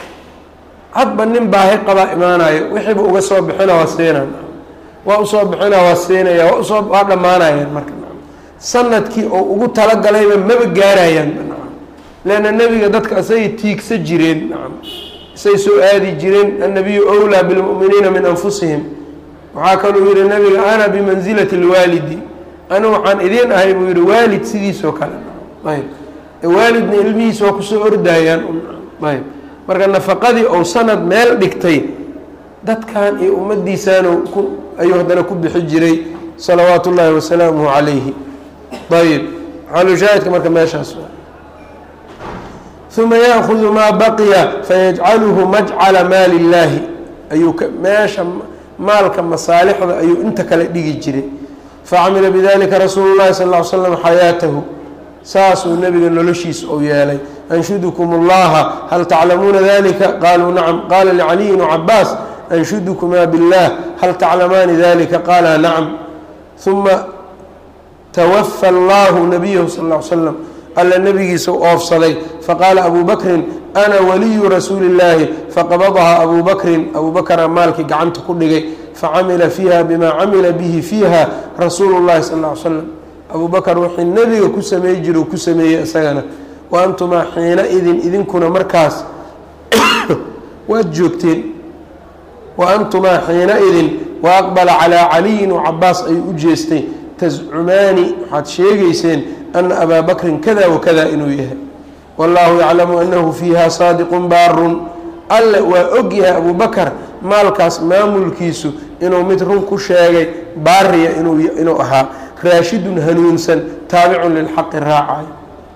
hadba nin baahi qabaa imaanayo wixiiba uga soo bixina waa siinaa waa usoo bixina waa siinaya waa usoo waa dhammaanayaan marka sanadkii oo ugu talagalayba maba gaarayaan leanna nebiga dadka isagay tiigsa jireen isay soo aadi jireen annabiyu wlaa bilmu'miniina min anfusihim waxaa kaluu yihi nebiga ana bimansilati lwaalidi anu waxaan idiin ahay buu yihi waalid sidiisoo kale ayb waalidna ilmihiisa waa kusoo ordayaan ayb marka nafaqadii ou sanad meel dhigtay dadkan iyo ummadiisaanu ku ayuu haddana ku bixi jiray salawaatu ullaahi wasalaamuhu calayhi ayb xalushaahidka marka meeshaas uma yaakudu maa baqiya fayajcaluhu majcala maali illaahi ayuu meesha maalka masaalixda ayuu inta kale dhigi jiray facamila bidalika rasuulu llahi sal ly slam xayaatahu saasuu nebiga noloshiisa ou yeelay anshudukum اllaha hal taclamuuna dalika qaluu nacam qaala licaliyin cabaas anshudukumaa biاllah hal taclamaani dalika qaala nacam uma twafa allahu nabiyahu sal ly slam alla nebigiisa u oofsaday faqaala abu bakrin ana waliyu rasuuli اllaahi faqabadahaa abu bakrin abu bakra maalkii gacanta ku dhigay facamila fiiha bima camila bihi fiiha rasuulu اllahi sal ly slam abu bakr wixii nebiga ku sameey jira u ku sameeyey isagana wa antumaa xiina idin idinkuna markaas waad joogteen wa antumaa xiina idin wa aqbala calaa caliyin wa cabaas ayuu u jeestay tascumaani waxaad sheegayseen ana abaa bakrin kada wakada inuu yahay wallaahu yaclamu anahu fiiha saadiqun baarun alle waa og yahay abu bakar maalkaas maamulkiisu inuu mid run ku sheegay baariya inuu ahaa raashidun hanuunsan taabicun lilxaqi raacayo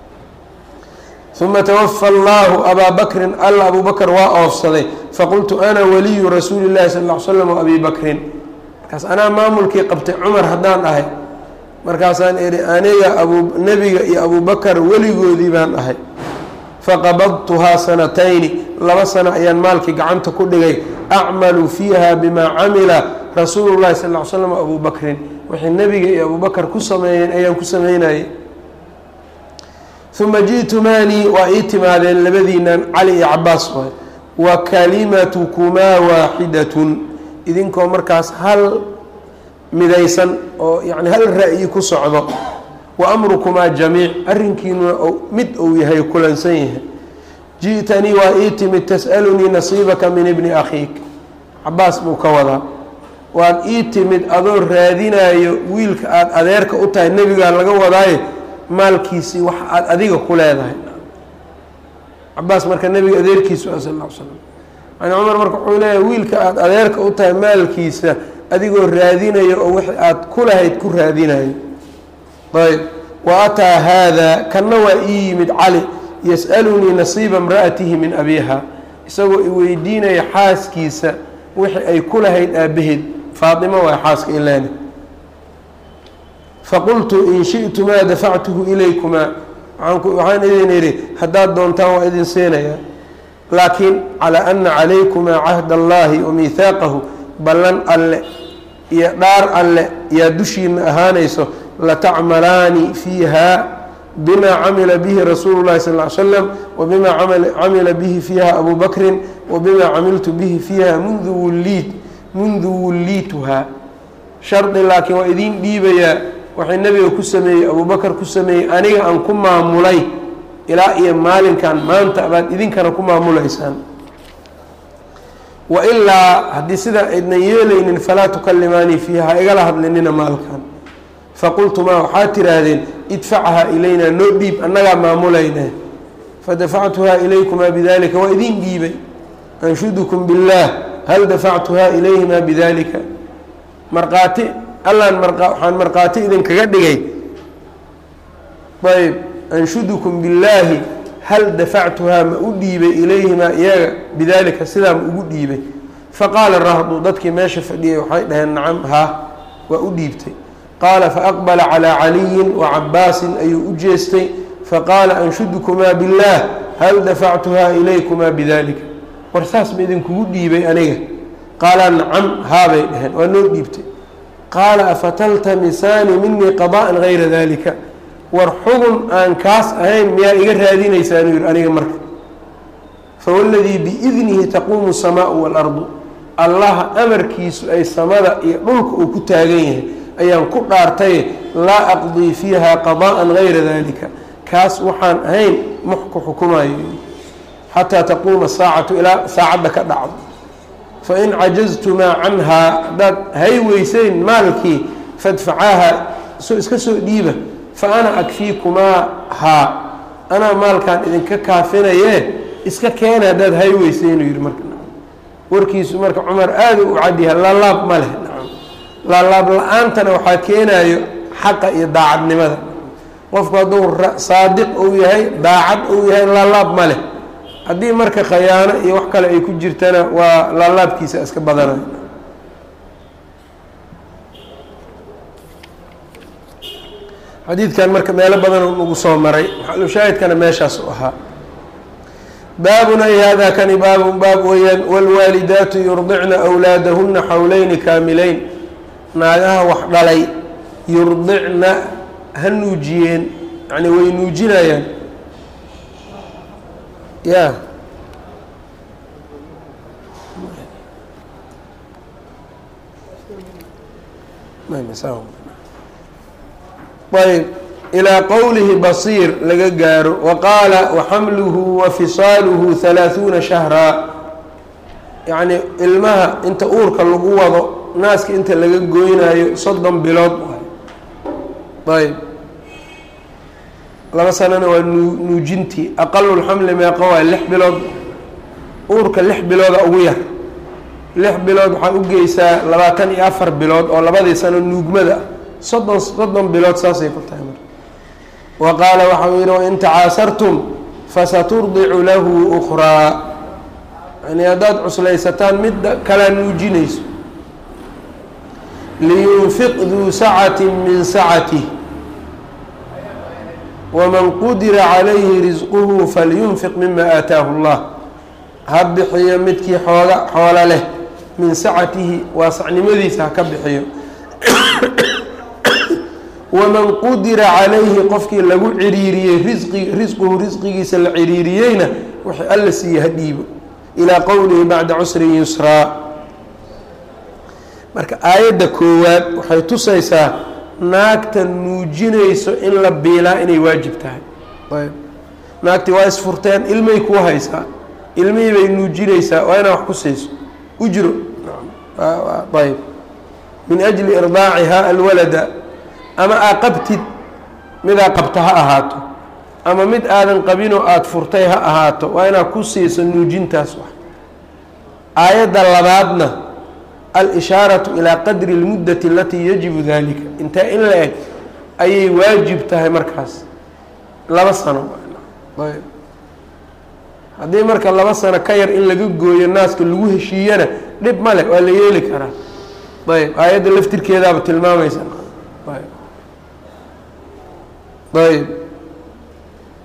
uma twafa allahu abaa bakrin alla abu bakr waa oofsaday faqultu ana waliyu rasuuli llahi sal l slam abi bakrin markaas anaa maamulkii qabtay cumar haddaan ahay markaasaan ihi aniga abu nebiga iyo abu bakar weligoodii baan ahay faqabadtuhaa sanatayni laba sano ayaan maalkii gacanta ku dhigay acmalu fiiha bimaa camila rasuulu llahi sal l slam abu bakrin waxay nebiga iyo abu bakar ku sameeyeen ayaan ku sameynayay uma ji'tumaanii waa ii timaadeen labadiinan cali iyo cabaas waay wa kalimatukumaa waaxidatun idinkoo markaas hal midaysan oo yani hal ra'yi ku socdo wa amrukumaa jamiic arrinkiinuna mid uu yahay kulansan yahay ji'tanii waa ii timid tas'alunii nasiibaka min ibni akhiik cabaas buu ka wadaa waad ii timid adoo raadinayo wiilka aada adeerka u tahay nebigaa laga wadaaye maalkiisii wax aada adiga ku leedahay cabaas marka nebiga adeerkiisu ah sal l slam yani cumar marka wuxuu leeyahay wiilka aada adeerka u tahay maalkiisa adigoo raadinayo oo wixii aada ku lahayd ku raadinayo ayb wa ataa haada kanna waa ii yimid cali yas'alunii nasiiba imra'atihi min abiiha isagoo i weydiinaya xaaskiisa wixii ay ku lahayd aabbaheed faatimo waa xaaska ilaani faqultu in shi'tumaa dafactuhu ilaykumaa waxaan idin idhi haddaad doontaan waa idin siinayaa laakiin calaa ana calaykumaa cahd allahi wa miihaaqahu ballan alle iyo dhaar alle yaa dushiina ahaanayso latacmalaani fiiha bima camila bihi rasuulu llahi sal ly slam wabima camila bihi fiiha abu bakrin wabima camiltu bihi fiiha mundu wulliit mundu wulliituhaa shardi laakiin waa idiin dhiibayaa waxay nebiga ku sameeyey abubakar ku sameeyey aniga aan ku maamulay ilaa iyo maalinkan maanta baad idinkana ku maamulaysaan wailaa haddii sidaa aydnan yeelaynin falaa tukalimaanii fiiha ha igala hadlinina maalkan faqultumaa waxaad tiraahdeen idfachaa ilaynaa noo dhiib annagaa maamulayna fadafactuhaa ilaykumaa bidalika waa idiin dhiibay anshudukum biاllaah hal dafactuhaa ilayhimaa bidalika markhaati allaan waxaan markhaati idinkaga dhigay ayb anshudukum billaahi hal dafactuhaa ma u dhiibay ilayhimaa iyaga bidaalika sidaa ma ugu dhiibay faqaala rahdu dadkii meesha fadhiyay waxay dhaheen nacam haa waa u dhiibtay qaala faaqbala calaa caliyin wa cabaasin ayuu u jeestay faqaala anshudukumaa billaah hal dafactuhaa ilaykumaa bidalika war saas ma idinkugu dhiibay aniga qaala nacam haabay dhaheen waa noo dhiibtay qaala afataltamisaani minii qada'an gayra dalika war xugun aan kaas ahayn miyaa iga raadinaysaanuu yihi aniga marka fawaladii biidnihi taquumu samaau waalardu allaha amarkiisu ay samada iyo dhulka uu ku taagan yahay ayaan ku dhaartay laa aqdii fiiha qada'an gayra dalika kaas waxaan ahayn muxku xukumayo xataa taquuma saacatu ilaa saacadda ka dhacdo fain cajaztumaa canhaa haddaad hay weyseyn maalkii fadfacaaha soo iska soo dhiiba fa ana akfiikumaa haa anaa maalkaan idinka kaafinaye iska keena haddaad hay weyseynu yihi marka warkiisu marka cumar aada u cadyaha laalaab ma leh laalaab la-aantana waxaa keenayo xaqa iyo daacadnimada qofku hadduu saadiq uu yahay daacad uu yahay laalaab ma leh haddii marka khayaano iyo wax kale ay ku jirtana waa laalaabkiisa iska badanayo xadiidkan marka meelo badan nagu soo maray maxalushaahidkana meeshaas u ahaa baabun ay hada kani baabun baab weeyaan wاlwaalidaatu yurdicna أwlaadahuna xawleyni kaamileyn naagaha wax dhalay yurdicna ha nuujiyeen yani way nuujinayaan ya ayb ilىa qowlihi basiir laga gaaro waqaala waxamluhu wa fisaaluhu halaaثuuna shahraa yacni ilmaha inta uurka lagu wado naaska inta laga goynayo soddon bilood ayb laba sanana waa nuu nuujintii aqalu lxamli meeqa waa lix bilood uurka lix bilooda ugu yar lix bilood waxaa u geysaa labaatan iyo afar bilood oo labadii sano nuugmada ah soddon soddon bilood saasay ku tahay marka wa qaala waxau yihi wain tacaasartum fasaturdicu lahu ukraa yani haddaad cuslaysataan midda kalaa nuujinayso liyunfiq duu sacati min sacatih waman qudira calayhi risquhu falyunfiq mima aataahu اllah ha bixiyo midkii xooga xoolo leh min sacatihi waasacnimadiisa ha ka bixiyo waman qudira calayhi qofkii lagu ciriiriyey risqi risquhu risqigiisa la ciriiriyeyna wixii alla siiye ha dhiibo ilaa qowlihi bacda cusrin yusraa marka aayadda koowaad waxay tusaysaa naagta nuujinayso in la biilaa inay waajib tahay ayb naagtii waa isfurteen ilmay kuu haysaa ilmihii bay nuujinaysaa waa inaa wax ku siiso ujro ayb min ajli irdaacihaa alwalada ama aa qabtid midaa qabta ha ahaato ama mid aadan qabinoo aada furtay ha ahaato waa inaad ku siiso nuujintaas wax aayadda labaadna al-ishaaratu ilaa qadri اlmuddati alatii yajibu dalika intee in la eg ayay waajib tahay markaas laba sano ayb haddii marka laba sano ka yar in laga gooyo naaska lagu heshiiyana dhib male waa la yeeli karaa ayb aayadda laftirkeedaaba tilmaamaysa ayb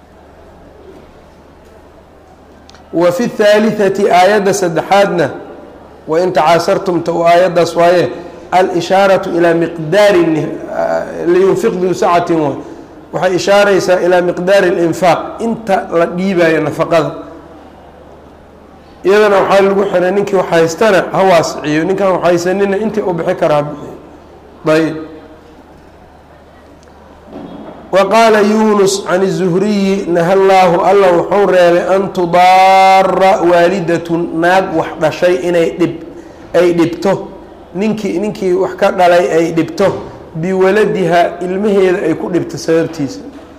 wa fi اthaalitثati aayadda saddexaadna wain tacaasartumta u aayaddaas waaye al-ishaaraةu ilaa miqdaari liyunfiq duu sacatin way waxay ishaaraysaa ilaa miqdaari اlinfaaq inta la dhiibayo nafaqada iyadana waxaa lagu xiray ninkii wax haystana ha waasiciyo ninkaan wax haysanina intii u bixi kara ha bixiyo ayb wa qaala yunus can الzuhriyi naha llaahu alla wuxuu reebay an tudaara waalidatun naag wax dhashay inay dhib ay dhibto ninkii ninkii wax ka dhalay ay dhibto biwaladiha ilmaheeda ay ku dhibto sababtiisa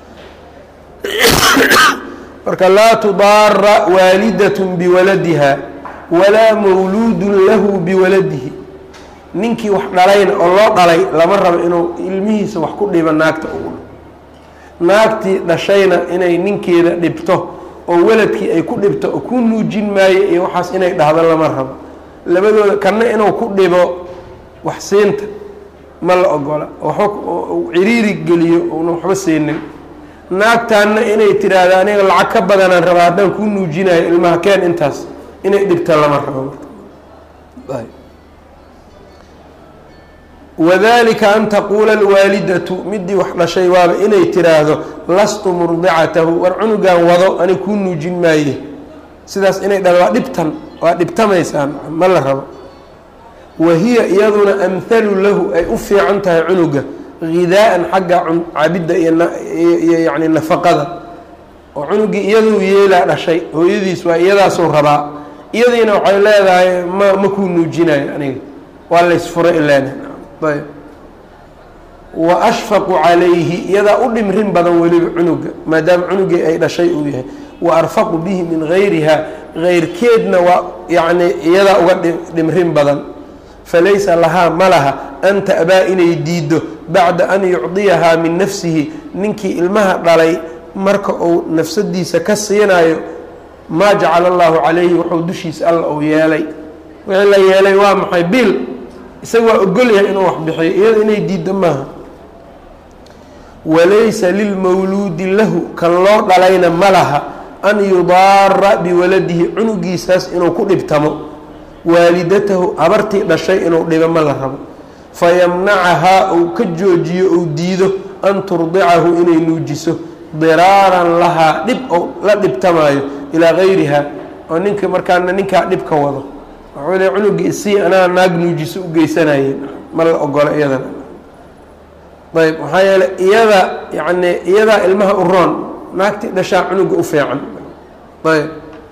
marka laa tudaara waalidatun biwaladiha walaa mawluudun lahu biwaladihi ninkii wax dhalayna oo loo dhalay lama rabo inuu ilmihiisa wax ku dhibo naagta ugu naagtii dhashayna inay ninkeeda dhibto oo waladkii ay ku dhibto oo ku nuujin maayo iyo waxaas inay dhahdo lama rabo labadooda kanna inuu ku dhibo wax siinta ma la ogola waxba ciriiri geliyo una waxba siinin naagtaanna inay tiraahdo aniga lacag ka badanaan rabaa haddaan kuu nuujinayo ilmaha keen intaas inay dhibta lama rabo wadalika an taquula alwaalidatu midii wax dhashay waaba inay tiraahdo lastu murdicatahu war cunugan wado ani kuu nuujin maaye sidaas inay dhahdo waa dhibtan waa dhibtamaysaan ma la rabo wa hiya iyaduna amhalu lahu ay u fiican tahay cunuga hidaa'an xagga cabidda iyo yani nafaqada oo cunugii iyaduu yeelaa dhashay hooyadiis waa iyadaasuu rabaa iyadiina waxay leedahay ma ma kuu nuujinayo aniga waa laysfuray ilaan ayb wa ashfaqu calayhi iyadaa u dhimrin badan weliba cunuga maadaama cunugii ay dhashay uu yahay wa arfaqu bihi min gayriha geyrkeedna waa yacni iyadaa uga dhimrin badan falaysa lahaa ma laha an ta'baa inay diiddo bacda an yucdiyahaa min nafsihi ninkii ilmaha dhalay marka uu nafsadiisa ka siinayo maa jacala allahu calayhi wuxuu dushiisa alla uu yeelay wixii la yeelay waa maxay bil isaga waa ogolyahay inuu wax bixiyo iyada inay diiddo maaha walaysa lilmawluudi lahu kan loo dhalayna ma laha an yudaara biwaladihi cunugiisaas inuu ku dhibtamo waalidatahu habartii dhashay inuu dhibo ma la rabo fayamnacahaa uu ka joojiyo ou diido an turdicahu inay nuujiso diraaran lahaa dhib ou la dhibtamaayo ilaa gayriha oo ninka markaana ninkaa dhib ka wado waxuu le cunugii isii anaa naag nuujiso u geysanayeen ma la ogola iyadana ayb maxaa yeeley iyada yacni iyadaa ilmaha u roon naagtii dhashaa cunuga u fiican ayb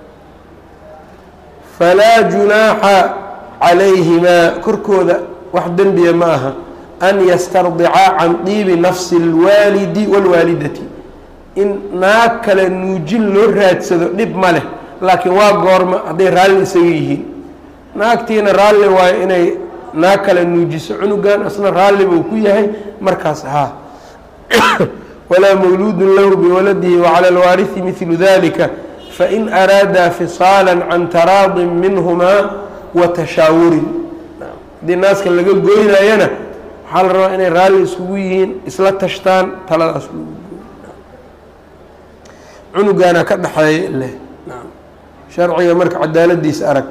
falaa junaaxa calayhimaa korkooda wax dembiya ma aha an yastardicaa can diibi nafsi اlwaalidi wاlwaalidati in naag kale nuujin loo raadsado dhib ma leh laakiin waa goorma hadday raalli isaga yihiin naagtiina raalli waayo inay naag kale nuujiso cunugan asna raalli buu ku yahay markaas haa walaa mawluudun lahu biwaladihi wacala alwaarihi midlu dalika fain araadaa fisaala can taraadin minhumaa wa tashaawurin haddii naaska laga goynayana waxaa la rabaa inay raalli iskugu yihiin isla tashtaan taladaas cunugaana ka dhexeeya leh sharciga marka cadaaladiisa arag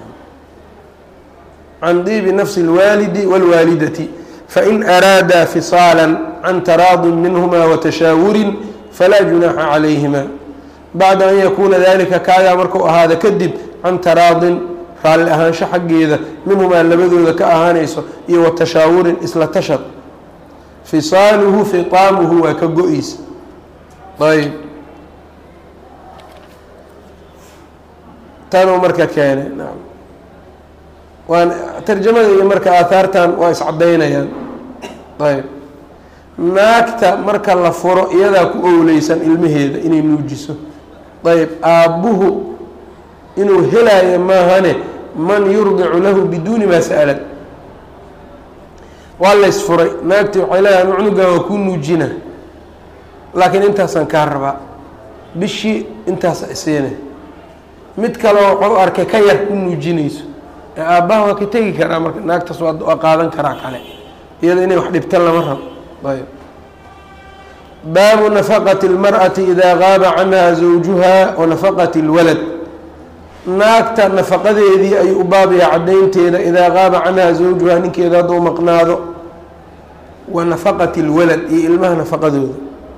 can diibi nafsi اlwaalidi wاlwaalidati fain araadaa fisaala can taraadin minhuma watashaawurin falaa junaaxa calayhima bacda an yakuuna dalika kaagaa markuu ahaada kadib can taraadin raalli ahaansho xaggeeda minhumaa labadooda ka ahaanayso iyo watashaawurin isla tashad fisaaluhu fitaamuhu waa ka go-eysa ayb tanuu marka keenay naam waan tarjamada iyo marka aahaartan waa iscadaynayaan ayb naagta marka la furo iyadaa ku owleysan ilmaheeda inay nuujiso ayb aabbuhu inuu helaayo maahane man yurdicu lahu biduuni maa sa'alad waa laysfuray naagtii waxay leedahay anu cunugan waa kuu nuujina laakiin intaasaan kaa rabaa bishii intaasa isiina mid kaleo wuxuu arkay ka yar ku nuujinayso ee aabbaha waa ka tegi karaa marka naagtaas waa qaadan karaa kale iyada inay wax dhibtan lama rabo ayb baabu nafaqati اlmarأati idaa gaaba canha zawjuha wa nafaqati اlwalad naagta nafaqadeedii ayuu u baabaya caddaynteeda idaa qaaba canhaa zawjuhaa ninkeeda hadduu maqnaado wa nafaqati اlwalad iyo ilmaha nafaqadooda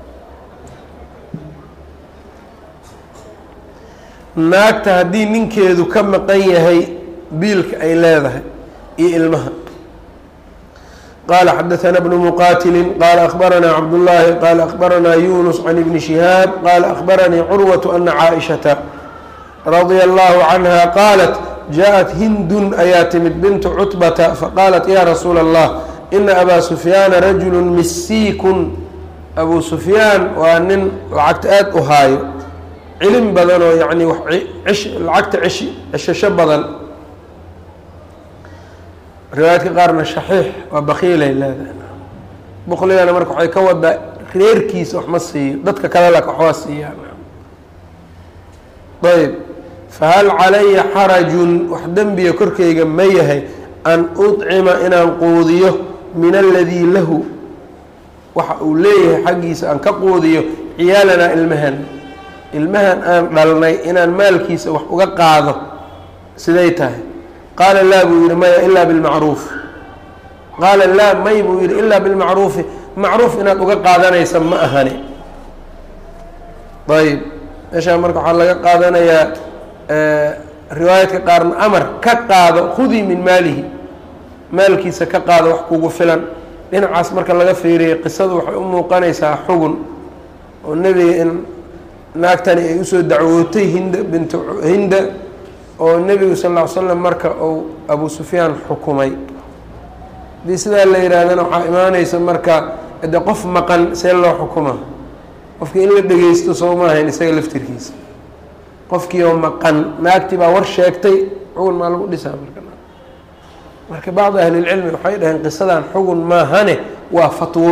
naagta haddii ninkeedu ka maqan yahay biilka ay leedahay iyo ilmaha qala xadaثna bnu muqatili qala akbaranaa cabdullaahi qala akbaranaa yunus can ibni shihaab qala akbaranii curwaة ana caaئishata radia allahu canha qaalat jaءat hindun ayaa timid bintu cutbata faqaalat ya rasuula اllah ina abaa sufyaana rajulu misiikun abu sufyaan waa nin lacagta aada u haayo cilin badan oo yani lacagta eshi ceshasho badan riwaayadka qaarna shaxiix waa bakiilay leedahay bukligana marka waxay ka wadaa reerkiisa wax ma siiyo dadka kale laka waxbaa siiyaan ayb fahal calaya xarajun wax dembiga korkeyga ma yahay an uطcima inaan quudiyo min aladii lahu waxa uu leeyahay xaggiisa aan ka quudiyo ciyaalanaa ilmahan ilmahan aan dhalnay inaan maalkiisa wax uga qaado siday tahay qaala laa buu yihi maya ilaa bilmacruuf qaala laa may buu yihi ilaa bilmacruufi macruuf inaad uga qaadanaysa ma ahani ayb meeshaa marka waxaa laga qaadanayaa riwaayadka qaarna amar ka qaado khudii min maalihi maalkiisa ka qaado wax kugu filan dhinacaas marka laga fiiriyay qisadu waxay u muuqanaysaa xugun oo nebiga in naagtani ay usoo dacwootay hinda bintu hinda oo nebigu sal ll ly slam marka uu abu sufyaan xukumay haddii sidaa la yidhaahdana waxaa imaaneysa marka de qof maqan see loo xukuma qofkii in la dhegeysto soo ma ahayn isaga laftirkiisa qofkii oo maqan naagtii baa war sheegtay xugun maa lagu dhisaa marka marka bacdi ahlilcilmi waxay dhaheen qisadan xugun maahane waa fatwo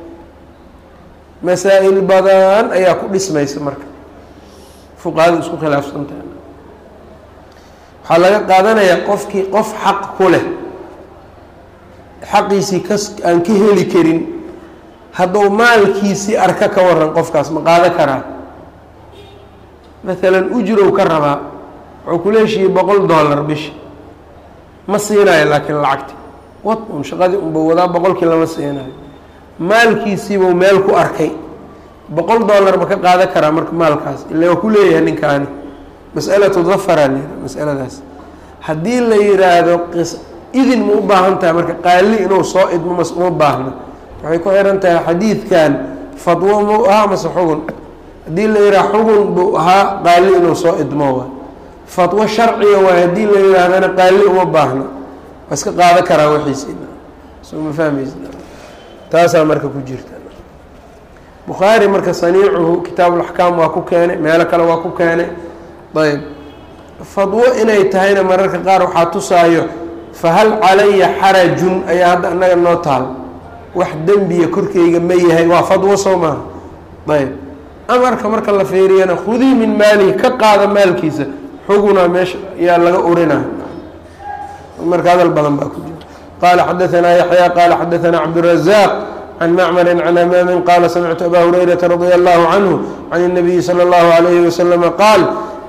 masaa-il badan ayaa ku dhismaysa marka fuqahadu isku khilaafsantaha waxaa laga qaadanayaa qofkii qof xaq ku leh xaqiisii kas aan ka heli karin hadduu maalkiisii arka ka waran qofkaas ma qaado karaa maalan ujrow ka rabaa wuxuu kula heshiiyey boqol dollar bishi ma siinayo laakiin lacagti wad un shaqadii unbuu wadaa boqolkii lama siinayo maalkiisiibuu meel ku arkay boqol dollar ma ka qaada karaa marka maalkaas ila waa ku leeyahay ninkaani mas'alatu dafaraa la yihah masaladaas haddii la yidhaahdo qis idin ma u baahan tahay marka qaali inuu soo idmo mas uma baahno waxay ku xihan tahay xadiidkan fadwo mau ahaa mase xugun haddii la yidhaha xugun buu ahaa qaali inuu soo idmo waay fatwo sharciga waay haddii la yidhaahdana qaali uma baahno waa iska qaado karaa waxiisina soo ma fahmaysa taasaa marka ku jirta bukhaari marka saniicuhu kitaabuulaxkaam waa ku keenay meelo kale waa ku keenay ayb fadwo inay tahayna mararka qaar waxaa tusaayo fahal calaya xarajun ayaa hadda annaga noo taal wax dembiya korkeyga ma yahay waa fadwo soo maaha ayb amarka marka la fiiriyana khudii min maalihi ka qaada maalkiisa xugunaa meesha ayaa laga urina marka hadal badan baa ku jira qaala xadaanaa yaxya qaala xadaanaa cabdurazaaq can macmarin can amaamin qaala samictu abaa hurayrata radia allahu canhu can الnabiyi salى اllahu alayhi wasalama qaal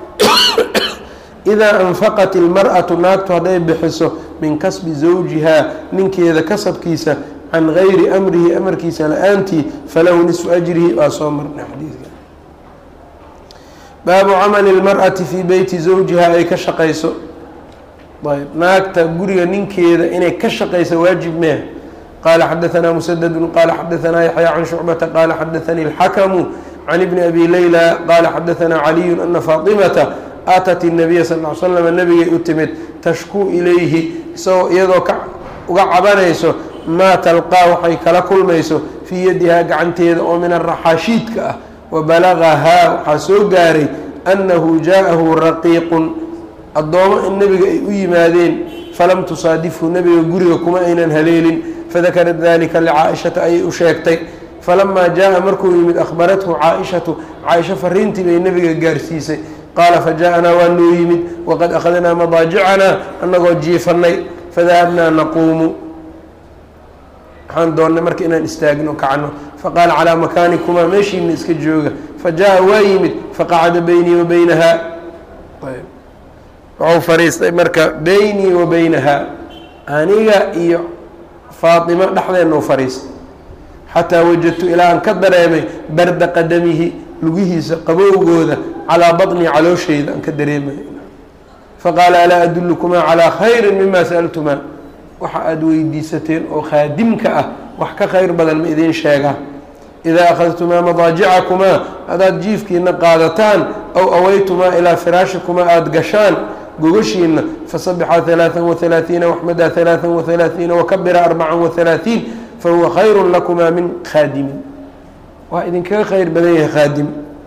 idaa anfaqat ilmar'atu naagtu hadday bixiso min kasbi zawjihaa ninkeeda kasabkiisa can gayri amrihi amarkiisa la-aantii falahu nisfu ajrihi waa soo marnay xadiidka baabu camali lmar'ati fii beyti zawjihaa ay ka shaqayso ayb naagta guriga ninkeeda inay ka shaqayso waajib meeh qaala xadaanaa musadadu qaala xadaanaa yaxya can shucbata qaala xadaanii اlxakamu can ibni abi leyla qaala xadaanaa caliyu ana faatimata aatat الnabiya sal l slm nabigay u timid tashkuu ilayhi isagoo iyadoo ka uga cabanayso maa talqaa waxay kala kulmayso fii yadihaa gacanteeda oo min araxaashiidka ah wabalagahaa waxaa soo gaaray annahu jaa-ahu raqiiqun addoomo in nebiga ay u yimaadeen falam tusaadifhu nebiga guriga kuma aynan haleelin fadakarat dalika licaa-ishata ayay u sheegtay falamaa jaa-a markuu yimid akhbarathu caa-ishatu caaisho fariintii bay nebiga gaarsiisay qaala faja-anaa waa noo yimid waqad akhadnaa madaajicanaa annagoo jiifannay fadahabnaa naquumu waxaan doonnay marka inaan istaagno kacno faqaala calaa makaanikumaa meeshiina iska jooga fa jaa-a waa yimid faqacada beynii wa beynahaa wuxuu fadhiistay marka beynii wa beynahaa aniga iyo faatima dhexdeenna u fadhiistay xataa wajadtu ilaa aan ka dareemay barda qadamihi lugihiisa qabowgooda calaa baطnii calooshayda aan ka dareemay faqaala alaa adulukumaa calaa khayri mima sa'altumaa waxa aada weydiisateen oo khaadimka ah wax ka khayr badan ma idiin sheegaa idaa akhadtumaa madaajicakumaa hadaad jiifkiina qaadataan aw awaytumaa ilaa firaashikumaa aada gashaan gogashiina fasabixaa ثalaaثa وaثalaaثiina waxmadaa ثalaaثa وaثalaaثiina wakabira arbaca وaثalaaثiin fahuwa khayru lakumaa min khaadimin waa idinkaga khayr badan yahay khaadim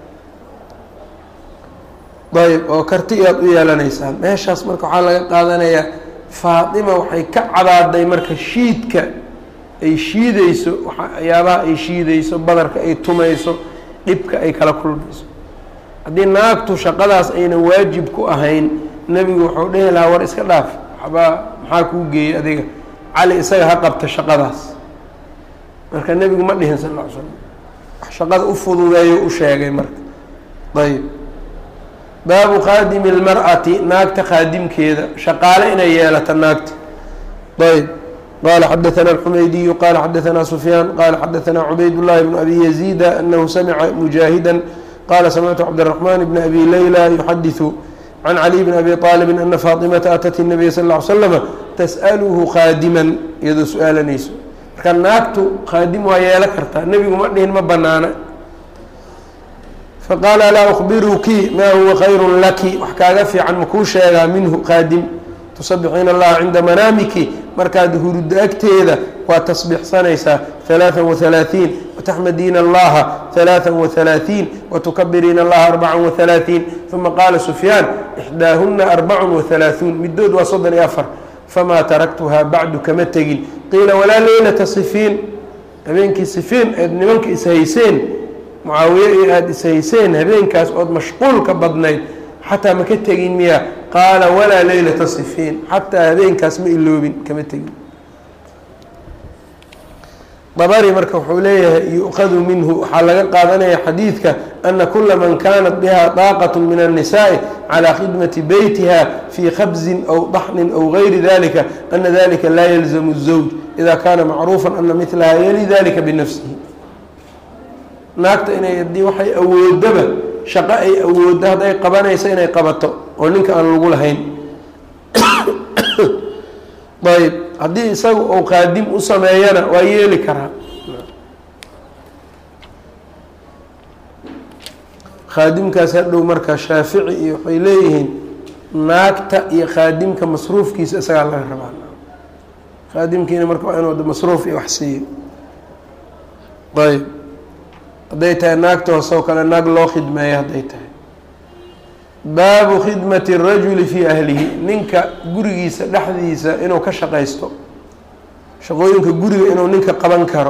ayb oo karti aad u yeelanaysaan meeshaas marka waxaa laga qaadanayaa faatima waxay ka cadaaday marka shiidka ay shiideyso waxyaabaha ay shiideyso badarka ay tumayso dhibka ay kala kulmayso haddii naagtu shaqadaas aynan waajib ku ahayn nebigu wuxuu dhehi lahaa war iska dhaaf waxbaa maxaa kuu geeyey adiga cali isaga ha qabta shaqadaas marka nebigu ma dhihin sal ll ly slam wax shaqada u fududeeyo u sheegay marka ayb baabu qaadimi اlmar'ati naagta qaadimkeeda shaqaale inay yeelato naagta ayb qala xadaثna الxumaydiyu qala xadaثna sufyaan qala xadaثna cubayd الlahi bn abi yaziida anahu samca mujaahida qala samictu cabdالرaحman bn abi layla yuxadiثu can caliي bn abi طaalib ana faaطimata atat الnabiy sal اه ly slama tasأlhu qaadiman iyadoo su-aalanayso marka naagtu qaadim waa yeelo kartaa nebigu ma dhihin ma banaana faqaala alaa أkbiruki ma huwa khayru laki wax kaaga fiican makuu sheegaa minhu qaadim tusabixiina allaha cinda manaamiki markaad huruddo agteeda waa tasbixsanaysaa ثalaaثa وaثalaaثiin wataxmadiina allaha ثalaaثa وaثalaaثiin watukabiriina allaha arbaca وaثalaaثiin uma qaala sufyaan ixdaahuna arbac وaثalaaثuun midood waa soddon iyo afar famaa taraktuhaa bacdu kama tegin qiila walaa leylata sifiin habeenkii sifiin eed nimanka ishayseen mucaawiye iyo aada ishayseen habeenkaas ood mashquulka badnayd xataa ma ka tegin miya qaala walaa leylata sifiin xataa habeenkaas ma iloobin kama tegin dabari marka wuxuu leeyahay yu'khadu minhu waxaa laga qaadanaya xadiidka ana kula man kanat biha daaqat min الnisaءi calى khidmati beytiha fii khabzin aw daxnin aw gayri dalika ana dalika laa yalzamu الزawj ida kana macruufa ana milaha yali dalika binafsihi naagta inay adii waxay awoodaba shaqo ay awooddo hadday qabanayso inay qabato oo ninka aan lagu lahayn ayb haddii isaga uu qaadim u sameeyana waa yeeli karaa khaadimkaas hadhow marka shaafici iyo waxay leeyihiin naagta iyo khaadimka masruufkiisa isagaa laga rabaa khaadimkiina marka waa inuu masruuf iyo wax siiyo ayb hadday tahay naagta hoosoo kale naag loo khidmeeyo hadday tahay baabu khidmati الrajuli fii ahlihi ninka gurigiisa dhexdiisa inuu ka shaqaysto shaqooyinka guriga inuu ninka qaban karo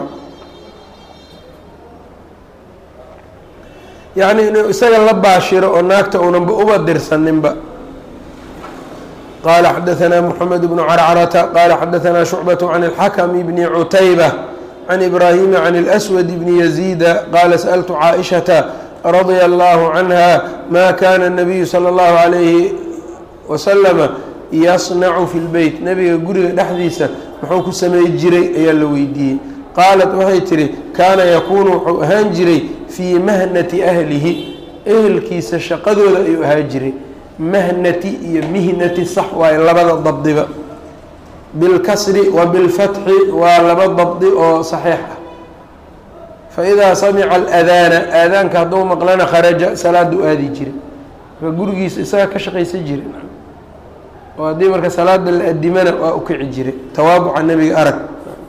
yacni inuu isaga la baashiro oo naagta unanba uba dirsaninba qaala xadaثna mحamed bnu carcarata qaala xadaثna shucbaة can اlxakm bni cutayba can ibraahima can اlأswad bni yaziida qaala sأltu caaئishaةa radia allahu canha ma kana الnabiyu salى اllahu عalayhi wasalama yasnacu fi lbeyt nebiga guriga dhexdiisa muxuu ku samey jiray ayaa la weydiiyey qaalat waxay tihi kaana yakuunu wuxuu ahaan jiray fii mahnati ahlihi ehelkiisa shaqadooda ayuu ahaan jiray mahnati iyo mihnati sax waaye labada dabdiba bilkasri wa bilfatxi waa laba dabdi oo saxiix ah faidaa samica aladaana aadaanka hadduu maqlana kharaja salaada u aadi jiray marka gurigiisa isaga ka shaqaysan jiray oo haddii marka salaada la adimana waa u kici jiray tawaabuca nebiga arag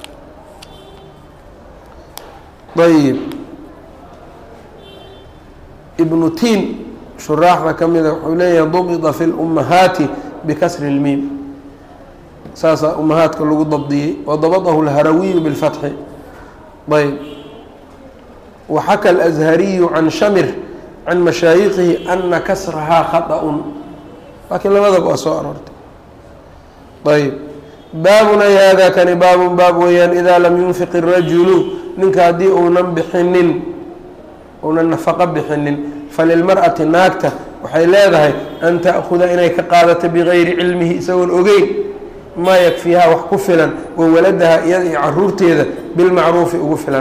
ayib ibnu tiin shuraaxda ka mida wuxuu leeyahay dubida fi lummahaati bikasri اlmiim saasaa ummahaadka lagu dabdiyey wadabadahu اlharawiyu biاlfatxi ayb waxaka alأshariyu can shamir can mashaayikihi ana kasrahaa khaطأun laakiin labadaba waa soo aroortay ayb baabun ay hada kani baabun baab weeyaan idaa lam yunfiq الrajulu ninka haddii uunan bixinin uunan nafaqo bixinin falilmar'ati naagta waxay leedahay an ta'khuda inay ka qaadato bigayri cilmihi isagoon ogeyn maa yakfiihaa wax ku filan wa waladaha iyada iyo caruurteeda bilmacruufi ugu filan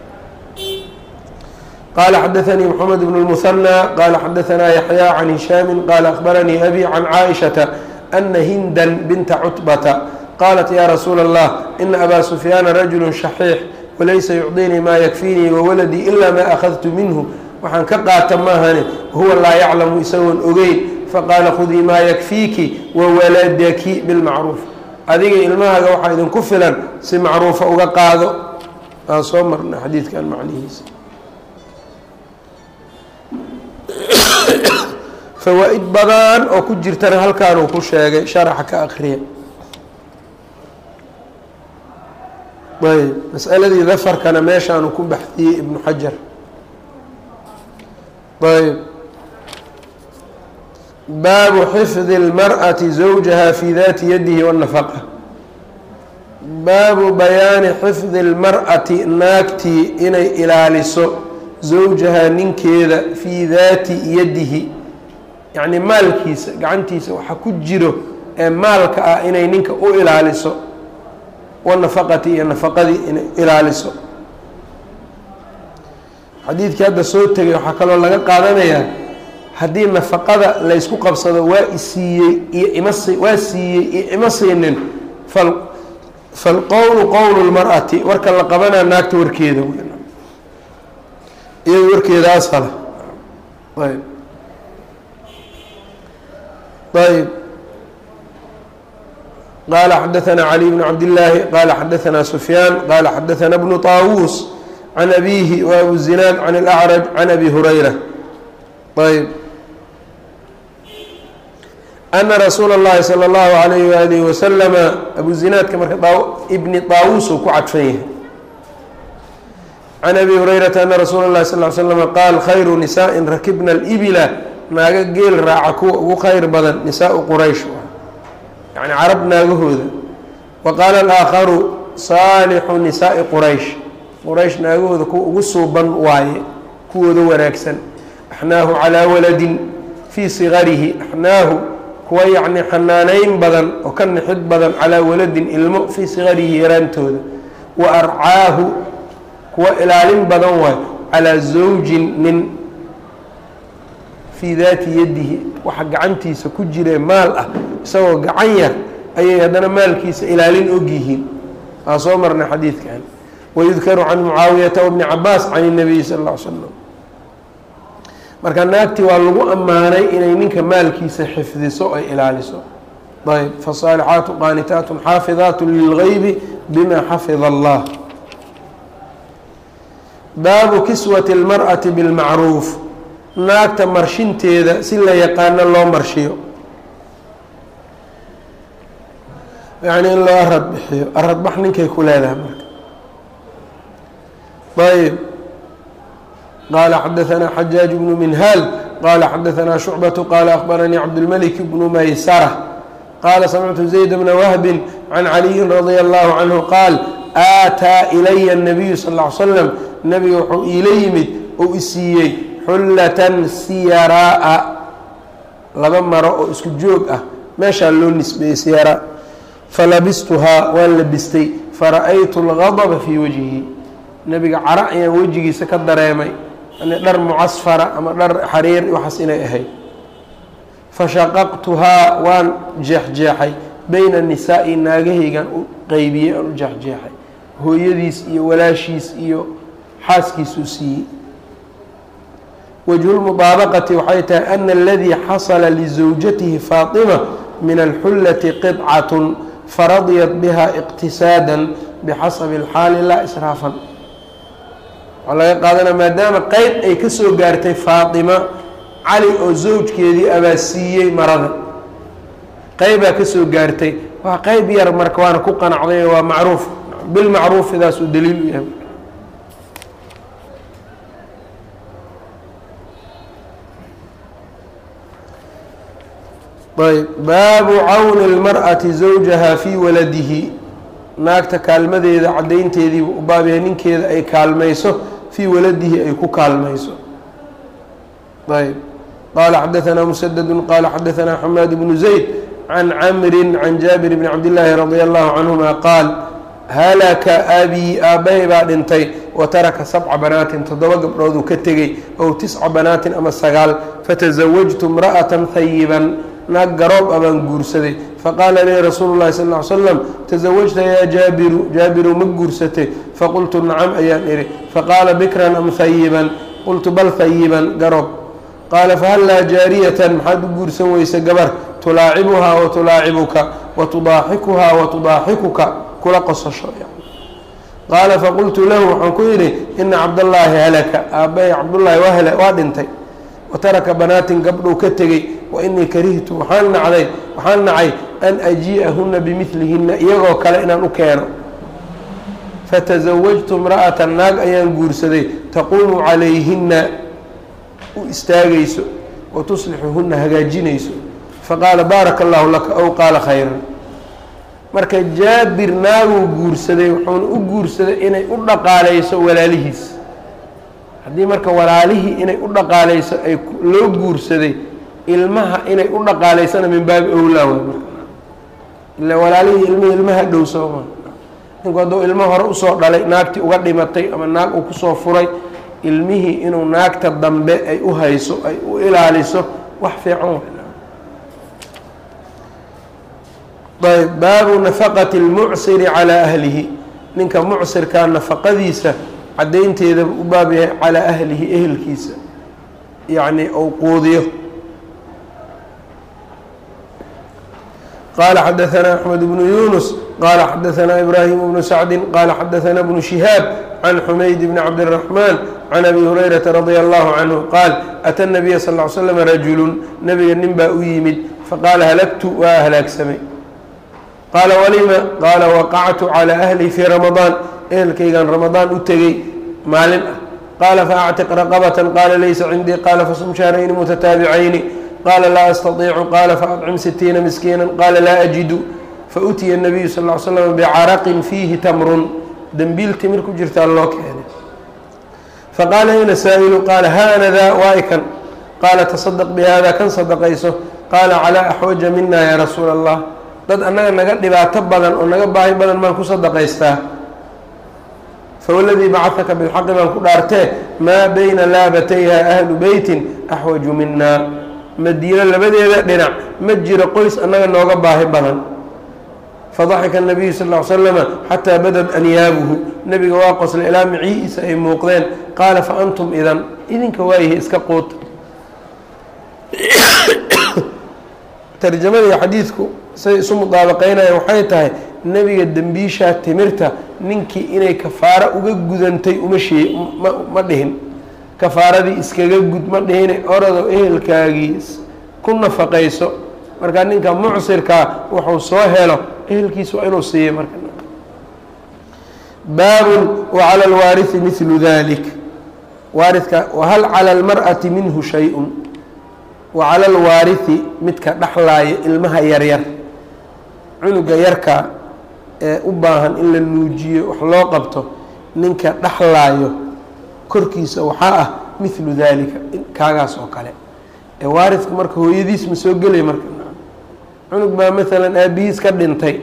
qala xadaثnii mxamed bn الmuثنى qala xadaثna yaحyى can hishaami qala akhbaranii abi can caaئiشhaةa ana hinda binta cutbata qaalat ya rasuula الlah ina abaa sufyaana rajulu shaxiix walaysa yucطinii ma yakfiinii wawaladii ila ma akhadtu minhu waxaan ka qaata maahane huwa laa yaclamu isagoon ogeyn faqaala khudii maa yakfiiki wawaladaki bilmacruuf adiga ilmahaaga waxaa idinku filan si macruufa uga qaado aan soo marna xadiidkan macnihiisa fawaa-id badan oo ku jirtana halkaanuu ku sheegay sharaxa ka akriya ayb masaladii dafarkana meeshaanu ku baxdiyey ibnu xajar ayb baabu xifdi اlmarأati zawjaha fi dati yadihi wالnafaqa baabu bayaani xifdi اlmar'ati naagtii inay ilaaliso zawjaha ninkeeda fii daati yadihi yacni maalkiisa gacantiisa waxa ku jiro ee maalka ah inay ninka u ilaaliso wanafaqati iyo nafaqadii inay ilaaliso xadiidkii hadda soo tegay waxaa kaloo laga qaadanayaa haddii nafaqada laysku qabsado waa isiiyey iyo imas waa siiyey iyo ima siinin fal falqowlu qowlu lmar'ati warka la qabanaa naagta warkeeda iyado warkeeda asala ayb ayb qala xadaثna cali bn cabdillaahi qala xadaثna sufyaan qala xadaثna bnu طaawuus can abihi wa abu zinaad can اlأcraj can abi hurayra ayb ana rasuula اllahi salى اllahu alayh walihi waslama abu zinaadka marka ibni طaawuus uu ku cadfan yahay can abi hurayrata ana rasuula اlahi sal ly slm qaal khayru nisaءi rakibna اlbila naago geel raaca kuwa ugu khayr badan nisaau quraysh yani carab naagahooda wa qaala alaakharu saalixu nisaai quraysh quraysh naagahooda kuwa ugu suuban waaye kuwooda wanaagsan axnaahu calaa waladin fii sigarihi axnaahu kuwa yacni xanaaneyn badan oo ka nixid badan calaa waladin ilmo fii sigarihi yaraantooda wa arcaahu kuwa ilaalin badan waayo calaa zawjin nin fii daati yadihi waxa gacantiisa ku jiree maal ah isagoo gacan yar ayay haddana maalkiisa ilaalin og yihiin waa soo marnay xadiidkan wayudkaru can mucaawiyata wabni cabaas can الnabiyi sal اl ly slam marka naagtii waa lagu ammaanay inay ninka maalkiisa xifdiso ay ilaaliso ayb faالصaalixaatu qaanitaat xaafidaat lilgaybi bima xafida اllah baabu kiswati اlmarأati bاlmacruuf naagta marshinteeda si la yaqaano loo marshiyo yacni in loo arad bixiyo aradbax ninkay ku leedahay marka ayb qaala xadaثna xajaaج bnu minhaal qaala xadaثna shucbaة qaala akbaranii cabdالmلك bnu maysara qaala samictu zayd bna wahbi can caliyi radي الlahu canhu qaal aataa ilaya الnabiyu sal اه ly slam nabiga wuxuu iila yimid ou isiiyey xullatan siyaraa laba maro oo isku joog ah meeshaa loo nisbeeyey siyaraa falabistuhaa waan labistay fara-aytu اlgadba fii wajhi nebiga cara ayaan wejigiisa ka dareemay yani dhar mucasfara ama dhar xariir waxaas inay ahayd fashaqaqtuhaa waan jeexjeexay bayna nisaa'i naagahaygan u qeybiyey aan u jeexjeexay hooyadiis iyo walaashiis iyo xaaskiisuu siiyey wجه المطaaبqة waxay tahay أن اladي xasla لزawjatihi faaطimة min الxullaةi qطcaة faradiyat bha اqtisaadا bxasabi الxaali laa sraafan waxaa laga qaadanaya maadaama qeyb ay ka soo gaartay faaطima cali oo zawjkeedii abaa siiyey marada qeybaa ka soo gaartay waa qeyb yar marka waana ku qanacday waa macruuf bilmacruufidaas uu daliil u yahay ayb baabu cawni اlmarأati zawjaha fii waladihi naagta kaalmadeeda caddaynteediibu u baabyahay ninkeeda ay kaalmayso fii waladihi ay ku kaalmayso ayb qala xadaثna msdd qala xadaثna xamaad bnu zayd can camri can jaabir bni cabdillaahi radi allahu canهuma qaal halaka abii aabbahay baa dhintay wa taraka sabca banaatin toddoba gabdhooduu ka tegey ow tisca banaatin ama sagaal fatasawajtu imra'atan hayiban naag garoob a baan guursaday faqaala lii rasuulu llahi sal ly slam tasawajta yaa jaabiru jaabiru ma guursatay faqultu nacam ayaan idhi faqaala bikran am hayiban qultu bal hayiban garoob qaala fahallaa jaariyatan maxaad u guursan weysa gabar tulaacibuhaa wa tulaacibuka wa tudaaxikuhaa wa tudaaxikuka kula qosasho qaala faqultu lahu waxaan ku yidhi ina cabdallaahi halaka aabbahay cabdullaahi waa waa dhintay wa taraka banaatin gabdhuu ka tegey wa inii karihtu waxaan nacday waxaan nacay an ajii'ahunna bimidlihinna iyagoo kale inaan u keeno fatasawajtu imra'atan naag ayaan guursaday taquumu calayhinna u istaagayso wa tuslixuhunna hagaajinayso faqaala baaraka allahu laka ow qaala khayran marka jaabir naaguu guursaday wuxuuna u guursaday inay u dhaqaaleyso walaalihiis haddii marka walaalihii inay u dhaqaaleyso ay loo guursaday ilmaha inay u dhaqaaleysana min baabi owlaa way marka ila walaalihii ilmihii ilmaha dhow sooma ninku hadduu ilmo hore usoo dhalay naagtii uga dhimatay ama naag uu kusoo furay ilmihii inuu naagta dambe ay u hayso ay u ilaaliso wax fiican ayb baabu nafaqati اlmucsiri calaa ahlihi ninka mucsirkaa nafaqadiisa caddaynteeda u baab yahay calaa ahlihi ehelkiisa yacni ou quudiyo qala xadaثna أxmed bnu yunus qala xadaثna ibrahim bnu sacdi qala xadaثna bnu shihaab can xumayd bni cabdالرaحman can abi hurayrata radi allahu canhu qaal ata الnabiya sal ly slm rajulu nabiga nin baa u yimid faqaala halagtu waa halaagsamay qaala walima qaala waqactu calىa ahli fii ramadaan ehelkaygan ramadaan u tegey maalin ah qaala faactiq raqabata qaala laysa cindii qaala fasum shahrayni mutataabicayni qaala laa astaiicu qaala faadcim sitiina miskiina qaala laa ajidu fautiya الnabiyu sal ly slam bicaraqin fiihi tamrun dembiil timir ku jirtaa loo keenay faqaala ayna saa'ilu qaala haanadaa waa'ikan qaala tasadaq bihada kan sadaqayso qaala calaa axwaja mina yaa rasuula allah dad annaga naga dhibaato badan oo naga baahi badan baan ku sadaqaystaa fawladii bacadaka bilxaqi baan ku dhaartee maa bayna laabatayha ahlu beytin axwaju minaa madiino labadeeda dhinac ma jiro qoys annaga nooga baahi badan fadaxika nabiyu sal l slama xataa badad anyaabuhu nebiga waa qoslay ilaa miciiisa ay muuqdeen qaala fa antum idan idinka waayihi iska quuta tarjamadii xadiidku say isu mudaabaqeynaya waxay tahay nebiga dembiishaa timirta ninkii inay kafaaro uga gudantay uma shee ma dhihin kafaaradii iskaga gud ma dhihine orado ehelkaagiis ku nafaqayso markaa ninka mucsirkaa wuxuu soo helo ehelkiis waa inuu siiyo marka baabun wacala alwaarihi midlu dalik waaridka wahal cala almar'ati minhu shay-un wacala alwaarihi midka dhexlaaya ilmaha yaryar cunuga yarka ee u baahan in la nuujiyo wax loo qabto ninka dhexlaayo korkiisa waxaa ah midlu dalika kaagaas oo kale ee waaridka marka hooyadiis ma soo gelay marka cunug baa maalan aabihiis ka dhintay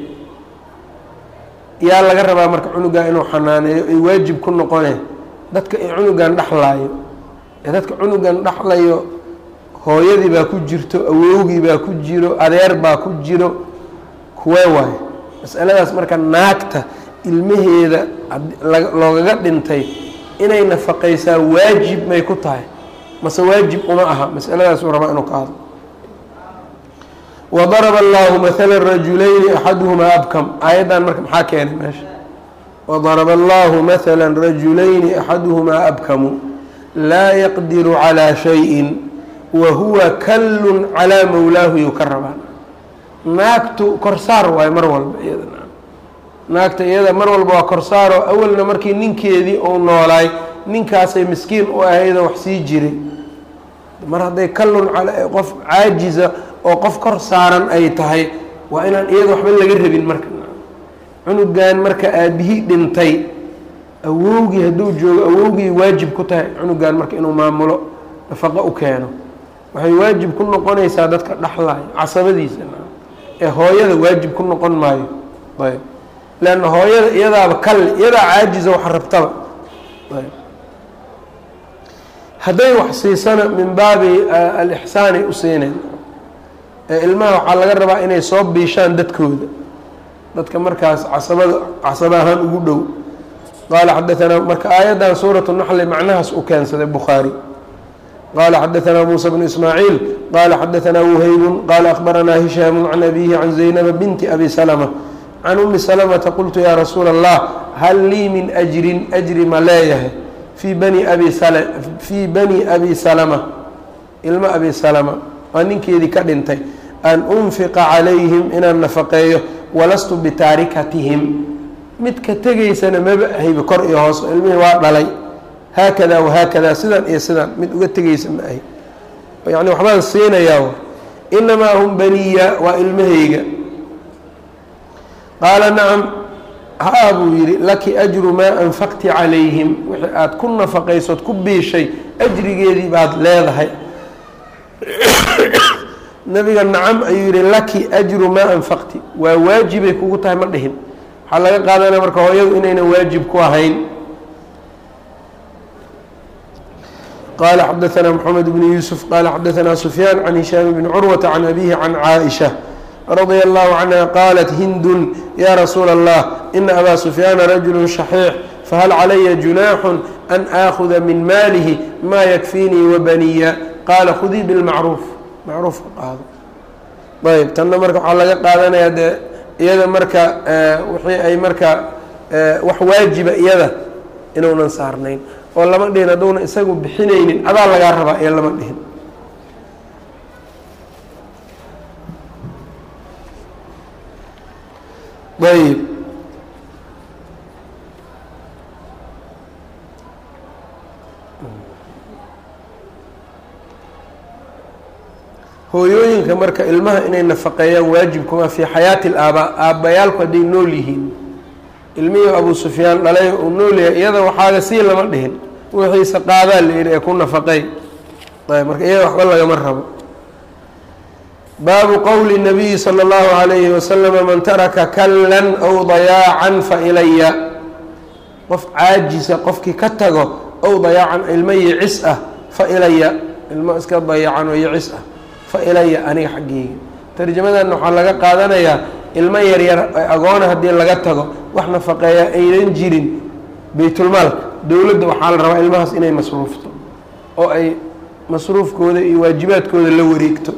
yaa laga rabaa marka cunugaa inuu xanaaneeyo ay waajib ku noqoneen dadka ay cunugan dhexlaayo ee dadka cunugan dhexlayo hooyadii baa ku jirto awowgii baa ku jiro adeer baa ku jiro kuwee waayo masaladaas marka naagta ilmaheeda loogaga dhintay inay nafaqaysaa waajib may ku tahay mase waajib uma aha masaladaasuu rabaa inuu ka hadlo wadaraba allahu maala rajulayni axaduhumaa abkam aayaddan marka maxaa keenay meesha wadaraba allahu maala rajulayni axaduhumaa abkamu laa yaqdiru calaa shayin wa huwa kallun calaa mawlaahu yuu ka rabaa naagtu korsaar waayo mar walba iyada naagta iyada mar walba waa korsaaroo awalna markii ninkeedii uu noolaay ninkaasay miskiin u ahaydoo wax sii jiray mar hadday kallun qof caajiza oo qof kor saaran ay tahay waa inaan iyada waxba laga rabin marka cunugan marka aabihii dhintay awowgii hadduu joogo awowgii waajib ku tahay cunugan marka inuu maamulo nafaqo u keeno waxay waajib ku noqonaysaa dadka dhexlaaya casabadiisa ee hooyada waajib ku noqon maayo ayb leanna hooyada iyadaaba kal iyadaa caajiza wax rabtaba ayb hadday wax siisana min baabi alixsaanay u siineen ee ilmaha waxaa laga rabaa inay soo biishaan dadkooda dadka markaas casabada casaba ahaan ugu dhow qaala xadaanaa marka aayaddan suuratu naxli macnahaas u keensaday bukhaari qala xadaanaa muusa bnu ismaaciil qala xadaanaa wuhaybun qala akhbaranaa hishaamu can abihi can zaynaba binti abi salma can umi salamata qultu yaa rasuula allah hal lii min ajrin ajri ma leeyahay fii bani abi fii bani abi salama ilmo abi salama waa ninkeedii ka dhintay an unfiqa calayhim inaan nafaqeeyo walastu bitaarikatihim midka tegaysana maba ahayba kor iyo hoos ilmihii waa dhalay haakada wahaakada sidan iyo sidan mid uga tegaysa ma ahay yani waxbaan siinayaa inamaa hum baniya waa ilmahayga qaala nacam haa buu yidhi laki ajru maa anfaqti calayhim wixii aada ku nafaqaysood ku biishay ajrigeedii baad leedahay nabiga nacam ayuu yihi laki ajru maa anfaqti waa waajibay kugu tahay ma dhihin waxaa laga qaadanaya marka hooyadu inaynan waajib ku ahayn qala xadaanaa mxamed bn yuusuf qala xadaanaa sufyaan can hishaam bni curwata can abihi can caaisha radia allahu canha qaalat hindun ya rasuula allah ina abaa sufyaana rajulu shaxiix fahal calaya junaaxu an aakuda min maalihi ma yakfiinii wabaniya qaala khudii bilmacruuf macruufka qaado ayb tanna marka waxaa laga qaadanayaa dee iyada marka wixii ay marka wax waajiba iyada inuunan saarnayn oo lama dhihin hadduuna isagu bixinaynin adaa lagaa rabaa iyo lama dhihin ayb hooyooyinka marka ilmaha inay nafaqeeyaan waajibkuma fii xayaati laabaa aabbayaalku hadday nool yihiin ilmihii abuu sufyaan dhalay uu nool yahay iyada waxaaga sii lama dhihin wixiisa qaadaa la yihi ee ku nafaqey ayb marka iyada waxba lagama rabo baabu qowli nabiyi salى اllahu alayhi wasalama man taraka kallan aw dayaacan fa ilaya qof caajisa qofkii ka tago ow dayaacan ilmo yicis ah fa ilaya ilmo iska dayacan oo yicis ah fa ilaya aniga xaggeyga tarjamadan waxaa laga qaadanayaa ilmo yaryar agoona haddii laga tago wax nafaqeeya aynan jirin baytulmaalka dowladda waxaa la rabaa ilmahaas inay masruufto oo ay masruufkooda iyo waajibaadkooda la wareegto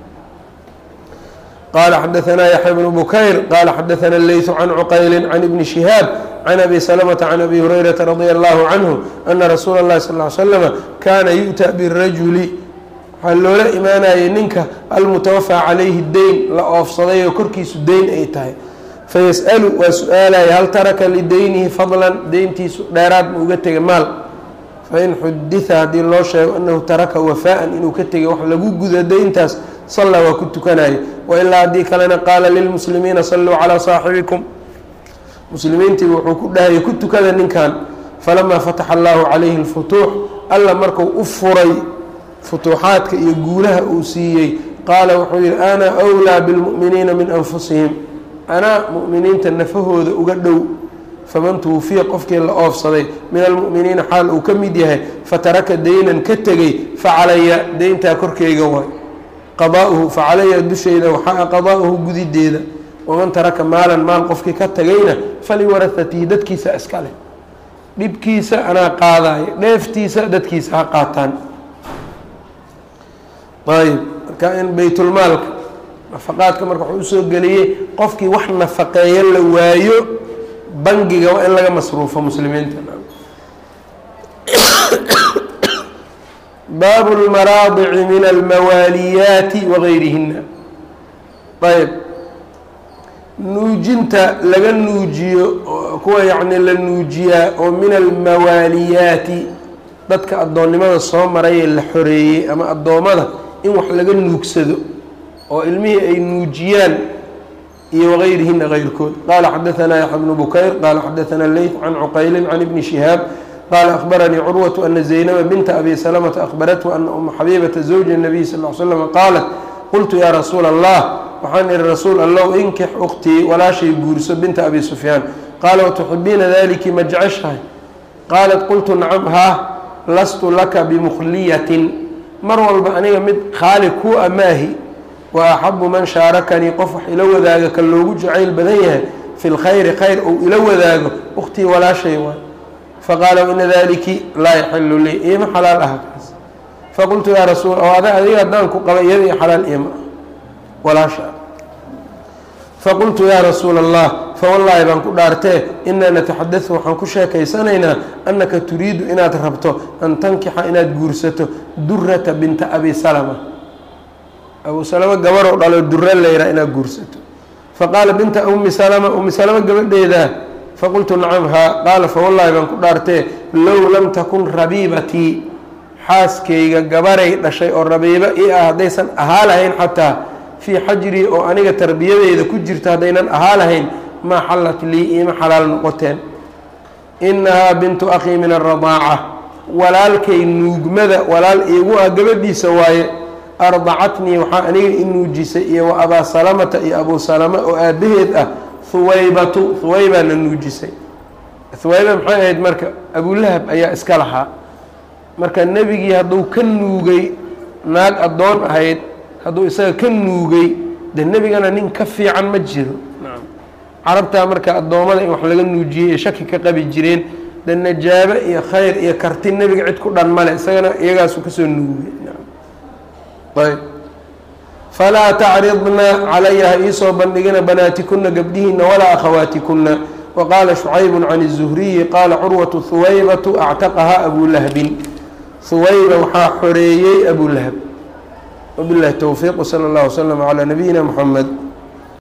qala xadaanaa yaxya bnu bukayr qala xadaana leytu can cuqayli can ibni shihaab can abi salamata can abi hurayrata radia allahu canhu ana rasuula اllahi sal ly slama kaana yu'ta birajuli waxaa loola imaanayay ninka almutawafaa calayhi deyn la oofsaday oo korkiisu deyn ay tahay fayas'alu waa su-aalaya hal taraka lideynihi fadlan deyntiisu dheeraad ma uga tegay maal fain xudita haddii loo sheego anahu taraka wafaa'an inuu ka tegay wax lagu guda deyntaas sallaa waa ku tukanayo wailaa haddii kalena qaala lilmuslimiina salluu calaa saaxibikum muslimiintiiba wuxuu ku dhahayay ku tukada ninkan falamaa fataxa allahu calayhi lfutuux alla marku u furay futuuxaadka iyo guulaha uu siiyey qaala wuxuu yihi ana wlaa bilmu'miniina min anfusihim anaa mu'miniinta nafahooda uga dhow faman tuwufiya qofkii la oofsaday min almu'miniina xaal uu ka mid yahay fataraka deynan ka tegey facalaya deyntaa korkeyga waay qadaa'uhu facalaya dushayda waxaa qadaa'uhu gudideeda waman taraka maalan maal qofkii ka tagayna faliwarahatihi dadkiisa iska leh dhibkiisa anaa qaadaayo dheeftiisa dadkiisa ha qaataan ayb marka in baytulmaalka nafaqaadka marka wuxuu usoo geliyey qofkii wax nafaqeeyo la waayo bangiga waa in laga masruufo muslimiinta baabu lmaraadici min almawaaliyaati wagayrihina ayb nuujinta laga nuujiyo kuwa yacni la nuujiyaa oo min almawaaliyaati dadka addoonnimada soo marayee la xoreeyey ama addoommada in wax laga nuugsado oo ilmihii ay nuujiyaan iyo wagayrihina gayrkood qaala xadaanaa yaxya bnu bukayr qaala xadaanaa leyt can cuqaylin can ibni shihaab qaala akhbaranii curwatu ana zaynaba binta abi salamata akhbarathu ana uma xabiibata zawji nabiy sal l slam qaalat qultu yaa rasuula allah waxaan ihi rasuul allow inkix ukhtii walaashay guurso binta abi sufyaan qaala watuxibiina daliki ma jeceshahay qaalat qultu nacam haa lastu laka bimukhliyatin mar walba aniga mid khaali kuu amaahi wa axabu man shaarakanii qof wax ila wadaaga ka loogu jacayl badan yahay fi lkhayri khayr ou ila wadaago ukhtii walaashay waay faqaala ina daliki laa yaxilu lii iima xalaal aha kaas faqultu yaa rasuul oo ada adiga haddaan ku qaba iyada iyo xalaal iima walaasha faqultu yaa rasuula allah fawallaahi baan ku dhaartee inaa nataxadadu waxaan ku sheekaysanaynaa annaka turiidu inaad rabto an tankixa inaad guursato durata binta abi salama abu salama gabaroo dhalo dura layraa inaad guursato faqaala binta ummi salama ummi salama gabadheedaa faqultu nacam haa qaala fawallaahi baan ku dhaartee low lam takun rabiibatii xaaskayga gabaray dhashay oo rabiibo ii ah haddaysan ahaa lahayn xataa fii xajrii oo aniga tarbiyadeyda ku jirta haddaynan ahaa lahayn maa xallat lii iima xalaal noqoteen innahaa bintu akhii min aradaaca walaalkay nuugmada walaal iigu ah gabadhiisa waaye ardacatnii waxaa aniga i nuujisay iyo wa abaa salamata iyo abuu salama oo aabbaheed ah huwaybatu huwaybaana nuujisay huwayba maxay ahayd marka abulahab ayaa iska lahaa marka nebigii hadduu ka nuugay naag addoon ahayd hadduu isaga ka nuugay de nebigana nin ka fiican ma jiro carabtaa marka addoommada in wax laga nuujiyey ee shaki ka qabi jireen de najaabo iyo khayr iyo karti nebiga cid ku dhan male isagana iyagaasu kasoo nuugay ayb falaa tacridna calaya ha iisoo bandhigina banaatikuna gabdhihiina walaa akhawaatikuna waqaala shucaybu can الzuhriyi qaala curwatu huwaybatu actaqahaa abulahbin huwayba waxaa xoreeyey abulahab wabilahi towfiiq wsala اllah wslm calaa nabiyina mxamed